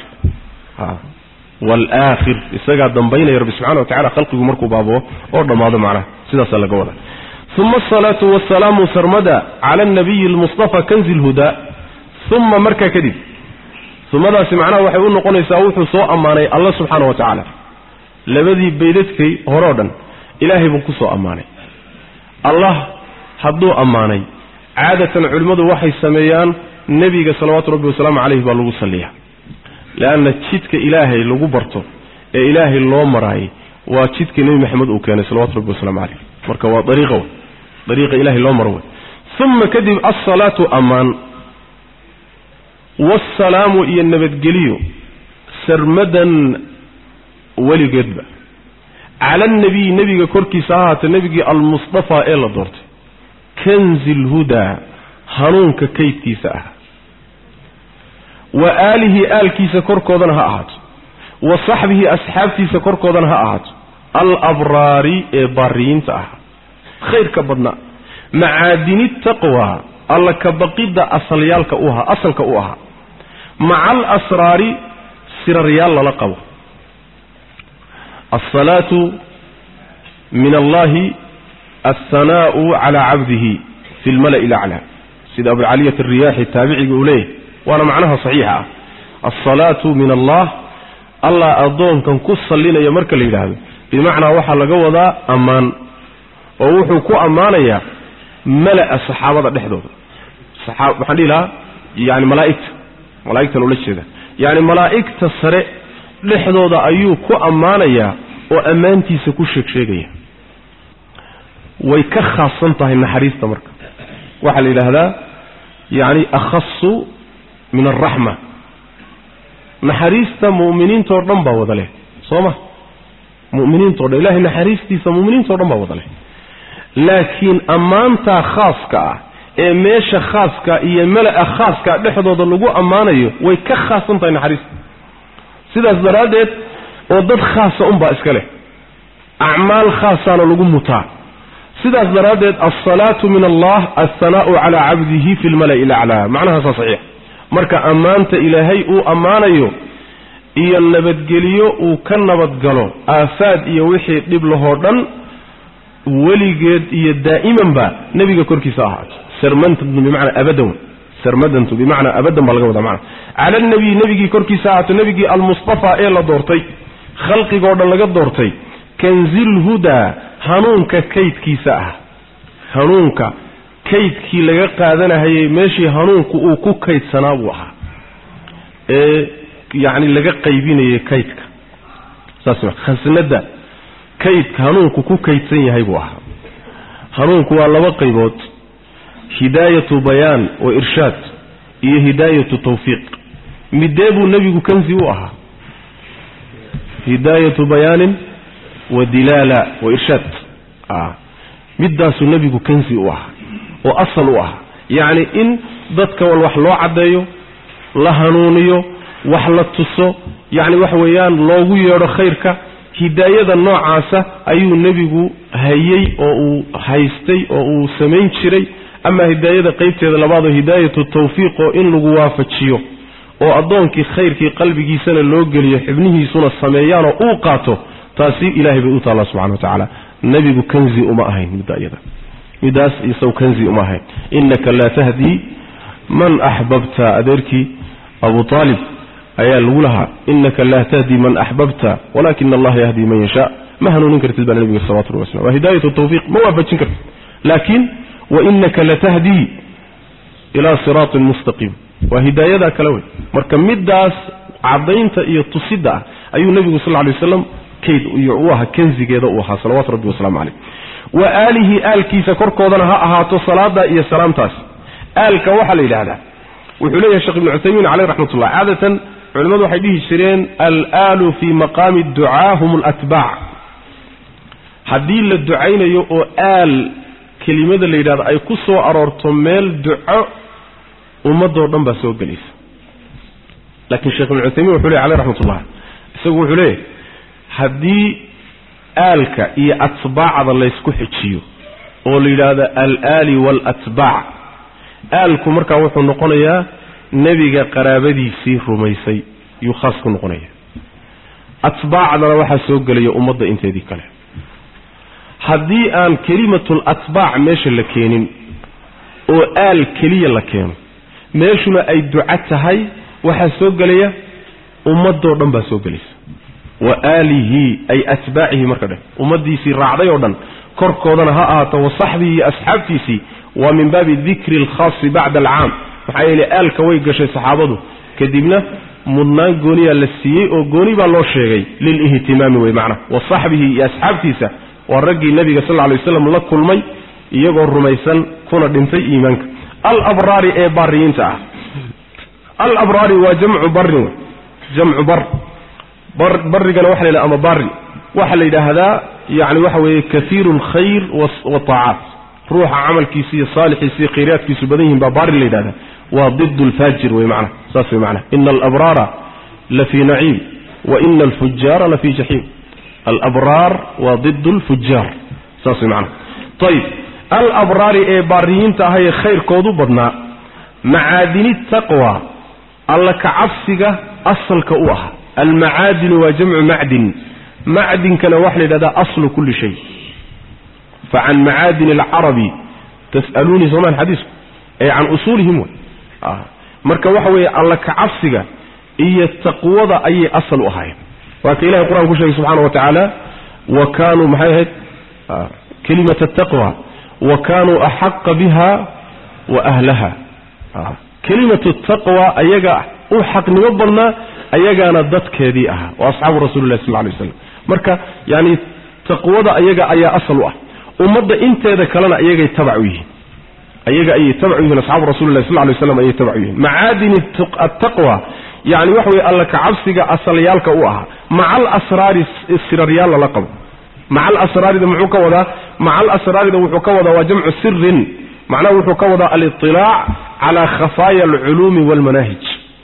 waalaakhir isagaa dambaynaya rabbi subxana wa tacala khalqigu markuu baaboo oo dhammaado macnaha sidaasaa laga wadaa uma asalaatu wasalaamu sarmada cala anabiyi almustafa kanzi lhudaa uma markaa kadib umadaasi macnaha waxay u noqonaysaa wuxuu soo ammaanay alla subxaana wa tacaala labadii baydadkay horeo dhan ilaahay buu ku soo ammaanay allah hadduu ammaanay caadatan culimmadu waxay sameeyaan nebiga salawaatu rabbi wasalaamu caleyh baa lagu salliyaa leanna jidka ilaahay lagu barto ee ilaahay loo maraayay waa jidka nebi maxamed uu keenay salawatu rabbi wasalaamu caleyh marka waa dariiqa wey dariiqa ilaahay loo maro wey uma kadib alsalaatu ammaan waasalaamu iyo nabadgeliyo sarmadan weligeedba cala annabiyi nebiga korkiisa ha ahaatee nebigii almustafaa ee la doortay kanzi lhudaa hanuunka kaydkiisa ah wa aalihi aalkiisa korkoodana ha ahaato wa saxbihi asxaabtiisa korkoodana ha ahaato alabraari ee baariyiinta ah khayrka badnaa macaadini taqwa alla ka baqidda asalyaalka u ahaa asalka u ahaa maca alasraari siraryaal lala qabo alsalaatu min allahi alhanaa'u calaa cabdihi fi lmala'i ilaclaa sida abulcaliyat alriyaaxi taabiciga uu leeyahay waana macnaha saxiixa ah alsalaatu min allah allah addoonkan ku sallinaya marka la yidhaahdo bimacnaa waxaa laga wadaa ammaan oo wuxuu ku ammaanayaa mala'a saxaabada dhexdooda waxaan dhihi lahaa yani malaa'igta malaa'igtan ula jeeda yacni malaa'igta sare dhexdooda ayuu ku ammaanayaa oo ammaantiisa ku sheeg sheegaya way ka khaasan tahay naxariista marka waxaa la yidhaahdaa yacni akhasu min alraxma naxariista mu'miniintao dhan baa wada leh soo ma mu'miniintao dhan ilahay naxariistiisa mu'miniintao dhan baa wada leh laakiin ammaantaa khaaska ah ee meesha khaaska iyo mala-a khaaska dhexdooda lagu ammaanayo way ka khaasan tahay naxariista sidaas daraaddeed oo dad khaasa unbaa iska leh acmaal khaasaana lagu mutaa sidaas daraaddeed alsalaatu min allah alhanaa'u calaa cabdihi fi lmala'i ilaclaa macnahaasaa saxiix marka ammaanta ilaahay uu ammaanayo iyo nabadgeliyo uu ka nabadgalo aafaad iyo wixii dhib lahoo dhan weligeed iyo daa'imanba nebiga korkiisa ahaato sarmantantu bimacnaa abadan sarmadantu bimacnaa abadan baa laga wadaa macna cala alnabiyi nebigii korkiisa ahaato nebigii almustafaa ee la doortay khalqigoo dhan laga doortay kanzilhudaa hanuunka kaydkiisa ah hanuunka kaydkii laga qaadanahayey meeshii hanuunku uu ku kaydsanaa buu ahaa ee yacni laga qaybinayay kaydka saas ma khasnada kaydka hanuunku ku kaydsan yahay buu ahaa hanuunku waa laba qaybood hidaayatu bayaan wa irshaad iyo hidaayatu tawfiiq midee buu nebigu kanzi u ahaa hidaayatu bayaanin wa dilaala wa irshaad middaasuu nebigu kanzi u ahaa oo asal u ahaa yacni in dadka wal wax loo caddeeyo la hanuuniyo wax la tuso yacni waxa weeyaan loogu yeedho khayrka hidaayada noocaasa ayuu nebigu hayey oo uu haystay oo uu samayn jiray ama hidaayada qaybteeda labaadoo hidaayatu tawfiiq oo in lagu waafajiyo oo addoonkii khayrkii qalbigiisana loo geliyo xibnihiisuna sameeyaanoo uu qaato taasi ilaahay bay u taallaa subxana wa tacaala nebigu kanzi uma ahayn midda iyada midaas isaw kanzi uma ahayn innaka laa tahdii man axbabta adeerkii abu aalib ayaa lagu lahaa innaka laa tahdi man axbabta walakina allaha yahdi man yashaa ma hanuunin kartid baa nabiga salawatu rabbi waslam waa hidaayatu tawfiiq ma waafajin kartid laakiin wainaka latahdii ilaa siraatin mustaqiim waa hidaayadaa kale wey marka midaas caddaynta iyo tusidda ah ayuu nebigu sal lay waslam kayd iyo u ahaa kanzigeeda uu ahaa salawatu rabbi wasalaamu caleyh wa aalihi aalkiisa korkoodana ha ahaato salaada iyo salaamtaas aalka waxaa la yidhaahdaa wuxuu leeyahay sheekh ibnu cuthaymiin caleyh raxmatullah caadatan culimmadu waxay dhihi jireen alaalu fii maqaami ducaa hum alatbaac haddii la ducaynayo oo aal kelimada la yidhahdo ay ku soo aroorto meel duco ummadoo dhan baa soo gelaysa laakiin sheekh ibnu cuthaymiin wuxuu ley caleyh raxmatullah isagu wuxuu leeyahy haddii aalka iyo atbaacda laysku xijiyo oo la yidhaahdo alaali waalatbaac aalku markaa wuxuu noqonayaa nebiga qaraabadiisii rumaysay yuu khaas ku noqonaya atbaacdana waxaa soo gelaya ummadda inteedii kale haddii aan kelimatul atbaac meesha la keenin oo aal keliya la keeno meeshuna ay duco tahay waxaa soo gelaya ummadoo dhan baa soo gelaysa wa aalihi ay atbaacihi marka dheh ummaddiisii raacday oo dhan korkoodana ha ahaato wa saxbihi iyo asxaabtiisii waa min baabi dikri alkhaasi bacda alcaam maxaa yeelay aalka way gashay saxaabadu kadibna mudnaan gooniyaa la siiyey oo gooni baa loo sheegay lilihtimaami wey macnaha wa saxbihi iyo asxaabtiisa waa raggii nebiga sal lla lay waslam la kulmay iyagoo rumaysan kuna dhintay iimaanka alabraari ee baariyiinta ah alabraari waa jamcu barin wey jamcu bar barigana waxa la yidhaha ama bari waxaa la yidhaahdaa yani waxa weeye kaiiru alkhayr wataacaat ruuxa camalkiisa iyo saalixiisa iyo khayraadkiisu badan yihin baa baari la yidhahda waa did lfaajir wey macnaha saas wey macnaha ina alabraara la fii naciim wa ina alfujaara la fii jaxiim alabraar waa did lfujaar saas way macnaha ayib alabraari ee baariyiinta ahayee khayrkoodu badnaa macaadini taqwa alla kacabsiga asalka u ah almacaadinu waa jamcu macdin macdinkana waxa la yidhahdaa aslu kulli shay facan macaadin alcarabi tas'aluunii soomaan xadiisku ee can usuulihim wey marka waxa weeye alla kacabsiga iyo taqwada ayay asal u ahaayeen waa ka ilahay qur-aan ku sheegay subxaana wa tacaala wa kaanuu maxay ahayd kelimat ataqwa wa kaanuu axaqa biha wa ahlaha kelimatu taqwa ayaga u xaqnimo badnaa ayagaana dadkeedii ahaa oo asxaabu rasuli lah sal ly waslam marka yani taqwada ayaga ayaa asal u ah ummadda inteeda kalena ayagay tabac u yihiin ayaga ayay tabac u yihiin asxaabu rasuli lah sal lay waslam ayay tabac u yihiin macaadini attaqwa yani waxa weye alla kacabsiga asalyaalka u ahaa maca alasraari siraryaal lala qabo maca alasraarida muxuu ka wadaa maca alasraarida wuxuu ka wadaa waa jamcu sirin macnaha wuxuu ka wadaa aliطilaac cala khafaaya alculuumi walmanaahij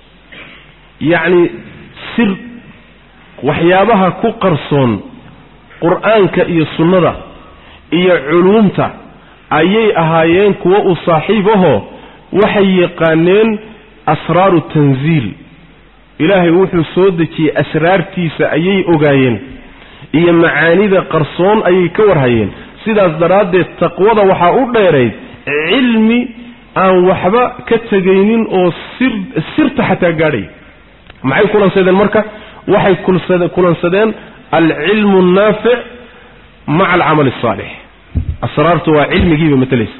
yacni sir waxyaabaha ku qarsoon qur'aanka iyo sunnada iyo culuumta ayay ahaayeen kuwo u saaxiib ahoo waxay yaqaaneen asraaru tanziil ilaahay wuxuu soo dejiyey asraartiisa ayay ogaayeen iyo macaanida qarsoon ayay ka warhayeen sidaas daraaddeed taqwada waxaa u dheerayd cilmi aan waxba ka tegaynin oo sir sirta xataa gaadhay maxay kulansadeen marka waxay kulansadeen alcilmu annaafic maca alcamali asaalix asraartu waa cilmigiiba matelaysa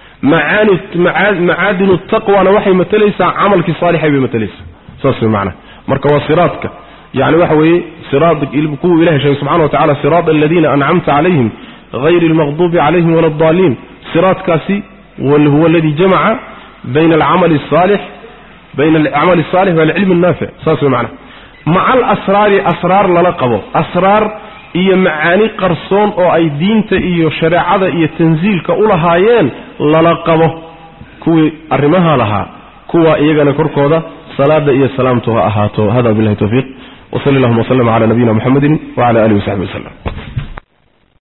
macaadinu taqwana waxay matelaysaa camalkii saalixay bay matelaysaa saas way macnaha marka waa siraadka yani waxa weeye siraad kuwuu ilahay sheegay subxana wa tacala siraada aladiina ancamta calayhim hayri almaqduubi calayhim wala addaaliin siraadkaasi huwa aladi jamaca bayna alcamali asaalix bayna alcamali asaalix waalcilmi annaafic saas way macnaha maca alasraari asraar lala qabo asraar iyo macaani qarsoon oo ay diinta iyo shareecada iyo tansiilka u lahaayeen lala qabo kuwii arrimaha lahaa kuwa iyagana korkooda salaada iyo salaamtu ha ahaato hada billahi tawfiiq wsali allahuma wslm cala nabiyina muxamedi wcala alihi wasaxbi waslem